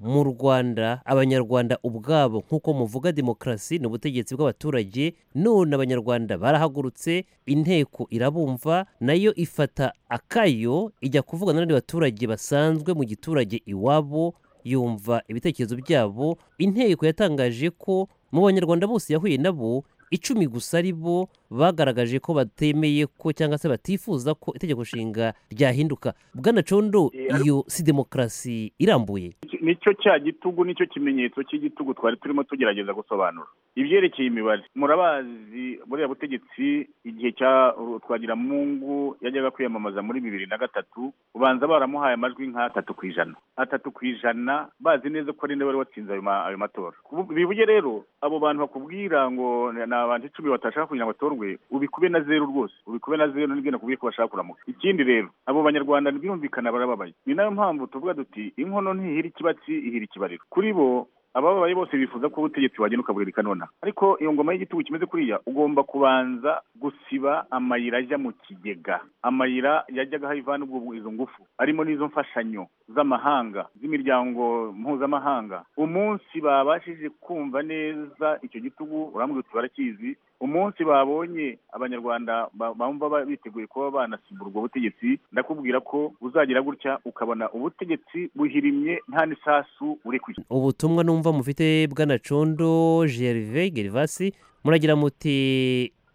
mu rwanda abanyarwanda ubwabo nk'uko muvuga demokarasi ni ubutegetsi bw'abaturage none abanyarwanda barahagurutse inteko irabumva nayo ifata akayo ijya kuvugana n'abandi baturage basanzwe mu giturage iwabo yumva ibitekerezo byabo inteko yatangaje ko mu banyarwanda bose yahuye nabo icumi gusa ari bo bagaragaje ko batemeye ko cyangwa se batifuza ko itegeko nshinga ryahinduka bwana condo iyo si demokarasi irambuye nicyo cya gitugu nicyo kimenyetso cy'igitugu twari turimo tugerageza gusobanura ibyerekeye imibare murabazi buriya butegetsi igihe cya twagiramungu yajyaga kwiyamamaza muri bibiri na gatatu ubanza baramuhaye amajwi nk'atatu ku ijana atatu ku ijana bazi neza ko ari wari watsinze ayo ma- ayo matora Kubu- bivuge rero abo bantu bakubwira ngo ni ni abantu icumi batashaka kugira ngo batorwe ubikube na zeru rwose ubikube na zeru nibyo nakubwiye ko bashaka kuramuka ikindi rero abo banyarwanda ntibirumvikana barababaye ni nayo mpamvu tuvuga duti inkono ntihira ikibatsi ihira ikibariro kuri bo abababaye bose bifuza ko ubutegetsi wagenda ukaburirika nonaha ariko iyo ngoma y'igitugu kimeze kuriya ugomba kubanza gusiba amayira ajya mu kigega amayira yajyaga ivana ubwo izo ngufu arimo n'izo mfashanyo z'amahanga z'imiryango mpuzamahanga umunsi babashije kumva neza icyo gitugu urambwira uti barakizi umunsi babonye abanyarwanda ba- bumva ba- biteguye kuba banasimbura ubwo butegetsi ndakubwira ko uzagira gutya ukabona ubutegetsi buhirimye nta n'isasu uri kwishyura ubutumwa numva mufite bwana condo gerve gervasi muragira muti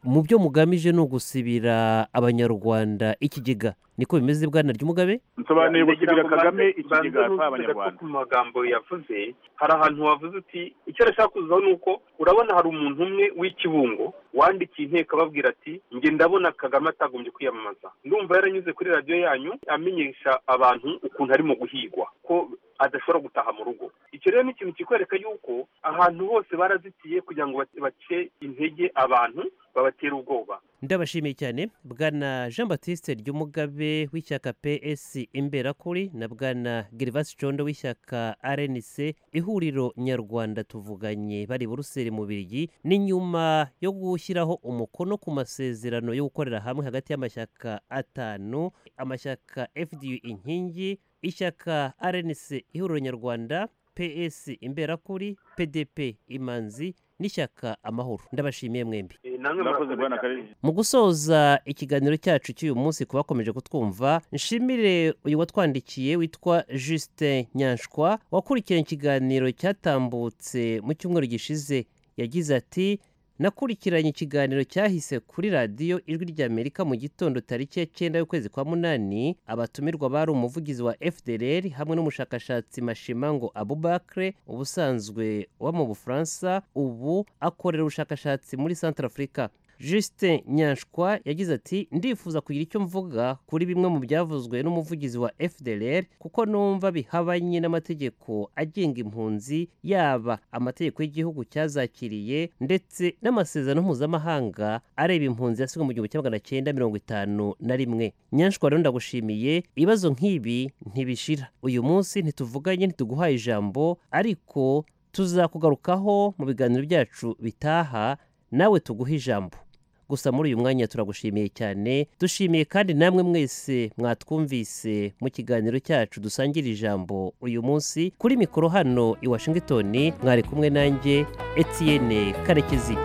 mu byo mugamije ni ugusibira abanyarwanda ikigega niko bimeze bwana ry'umugabe nsobanuye gusubira Ngira ngo kagame banze- ikigega banze atwaye nuvuze gato abanyarwanda ku magambo yavuze hari ahantu wavuze uti icyo arashaka kuzaho ni uko urabona hari umuntu umwe w'ikibungo wandikiye inteko ababwira ati njye ndabona kagame atagombye kwiyamamaza ndumva yaranyuze kuri radiyo yanyu amenyesha abantu ukuntu arimo guhigwa ko adashobora gutaha mu rugo icyo rero ni ikintu kikwereka yuko ahantu hose barazitiye kugira ngo bace- bace intege abantu babatera ubwoba ndabashimiye cyane bwana jean batiste ry'umugabe w'ishyaka ps imberakuri na bwana gervasi condo w'ishyaka rnc ihuriro nyarwanda tuvuganye bari i buruseli mu birigi ni nyuma yo gushyiraho umukono ku masezerano yo gukorera hamwe hagati y'amashyaka atanu amashyaka fdu inkingi ishyaka rnc ihuriro nyarwanda ps imberakuri pdp imanzi n'ishyaka amahoro ndabashimiye mwembi murakoze bwana karere mu gusoza ikiganiro cyacu cy'uyu munsi ku bakomeje kutwumva nshimire uyu watwandikiye witwa Justin nyanshwa wakurikiranye ikiganiro cyatambutse mu cyumweru gishize yagize ati nakurikiranye ikiganiro cyahise kuri radiyo ijwi ry'amerika mu gitondo tariki ya cyenda y'ukwezi kwa munani abatumirwa bari umuvugizi wa fdr hamwe n'umushakashatsi mashimango abubakre ubusanzwe uba mu bufaransa ubu akorera ubushakashatsi muri centre afurika Justin nyanshwa yagize ati ndifuza kugira icyo mvuga kuri bimwe mu byavuzwe n'umuvugizi wa fdr kuko numva bihabanye n'amategeko agenga impunzi yaba amategeko y'igihugu cyazakiriye ndetse n'amasezerano mpuzamahanga areba impunzi yasigwe mu gihumbi kimwe magana cyenda mirongo itanu na rimwe nyanshwa rero ndagushimiye ibibazo nk'ibi ntibishira uyu munsi ntituvuganye ntituguhaye ijambo ariko tuzakugarukaho mu biganiro byacu bitaha nawe tuguhe ijambo gusa muri uyu mwanya turagushimiye cyane dushimiye kandi namwe mwese mwatwumvise mu kiganiro cyacu dusangira ijambo uyu munsi kuri mikoro hano i washingitoni mwari kumwe nanjye etiyene karekezi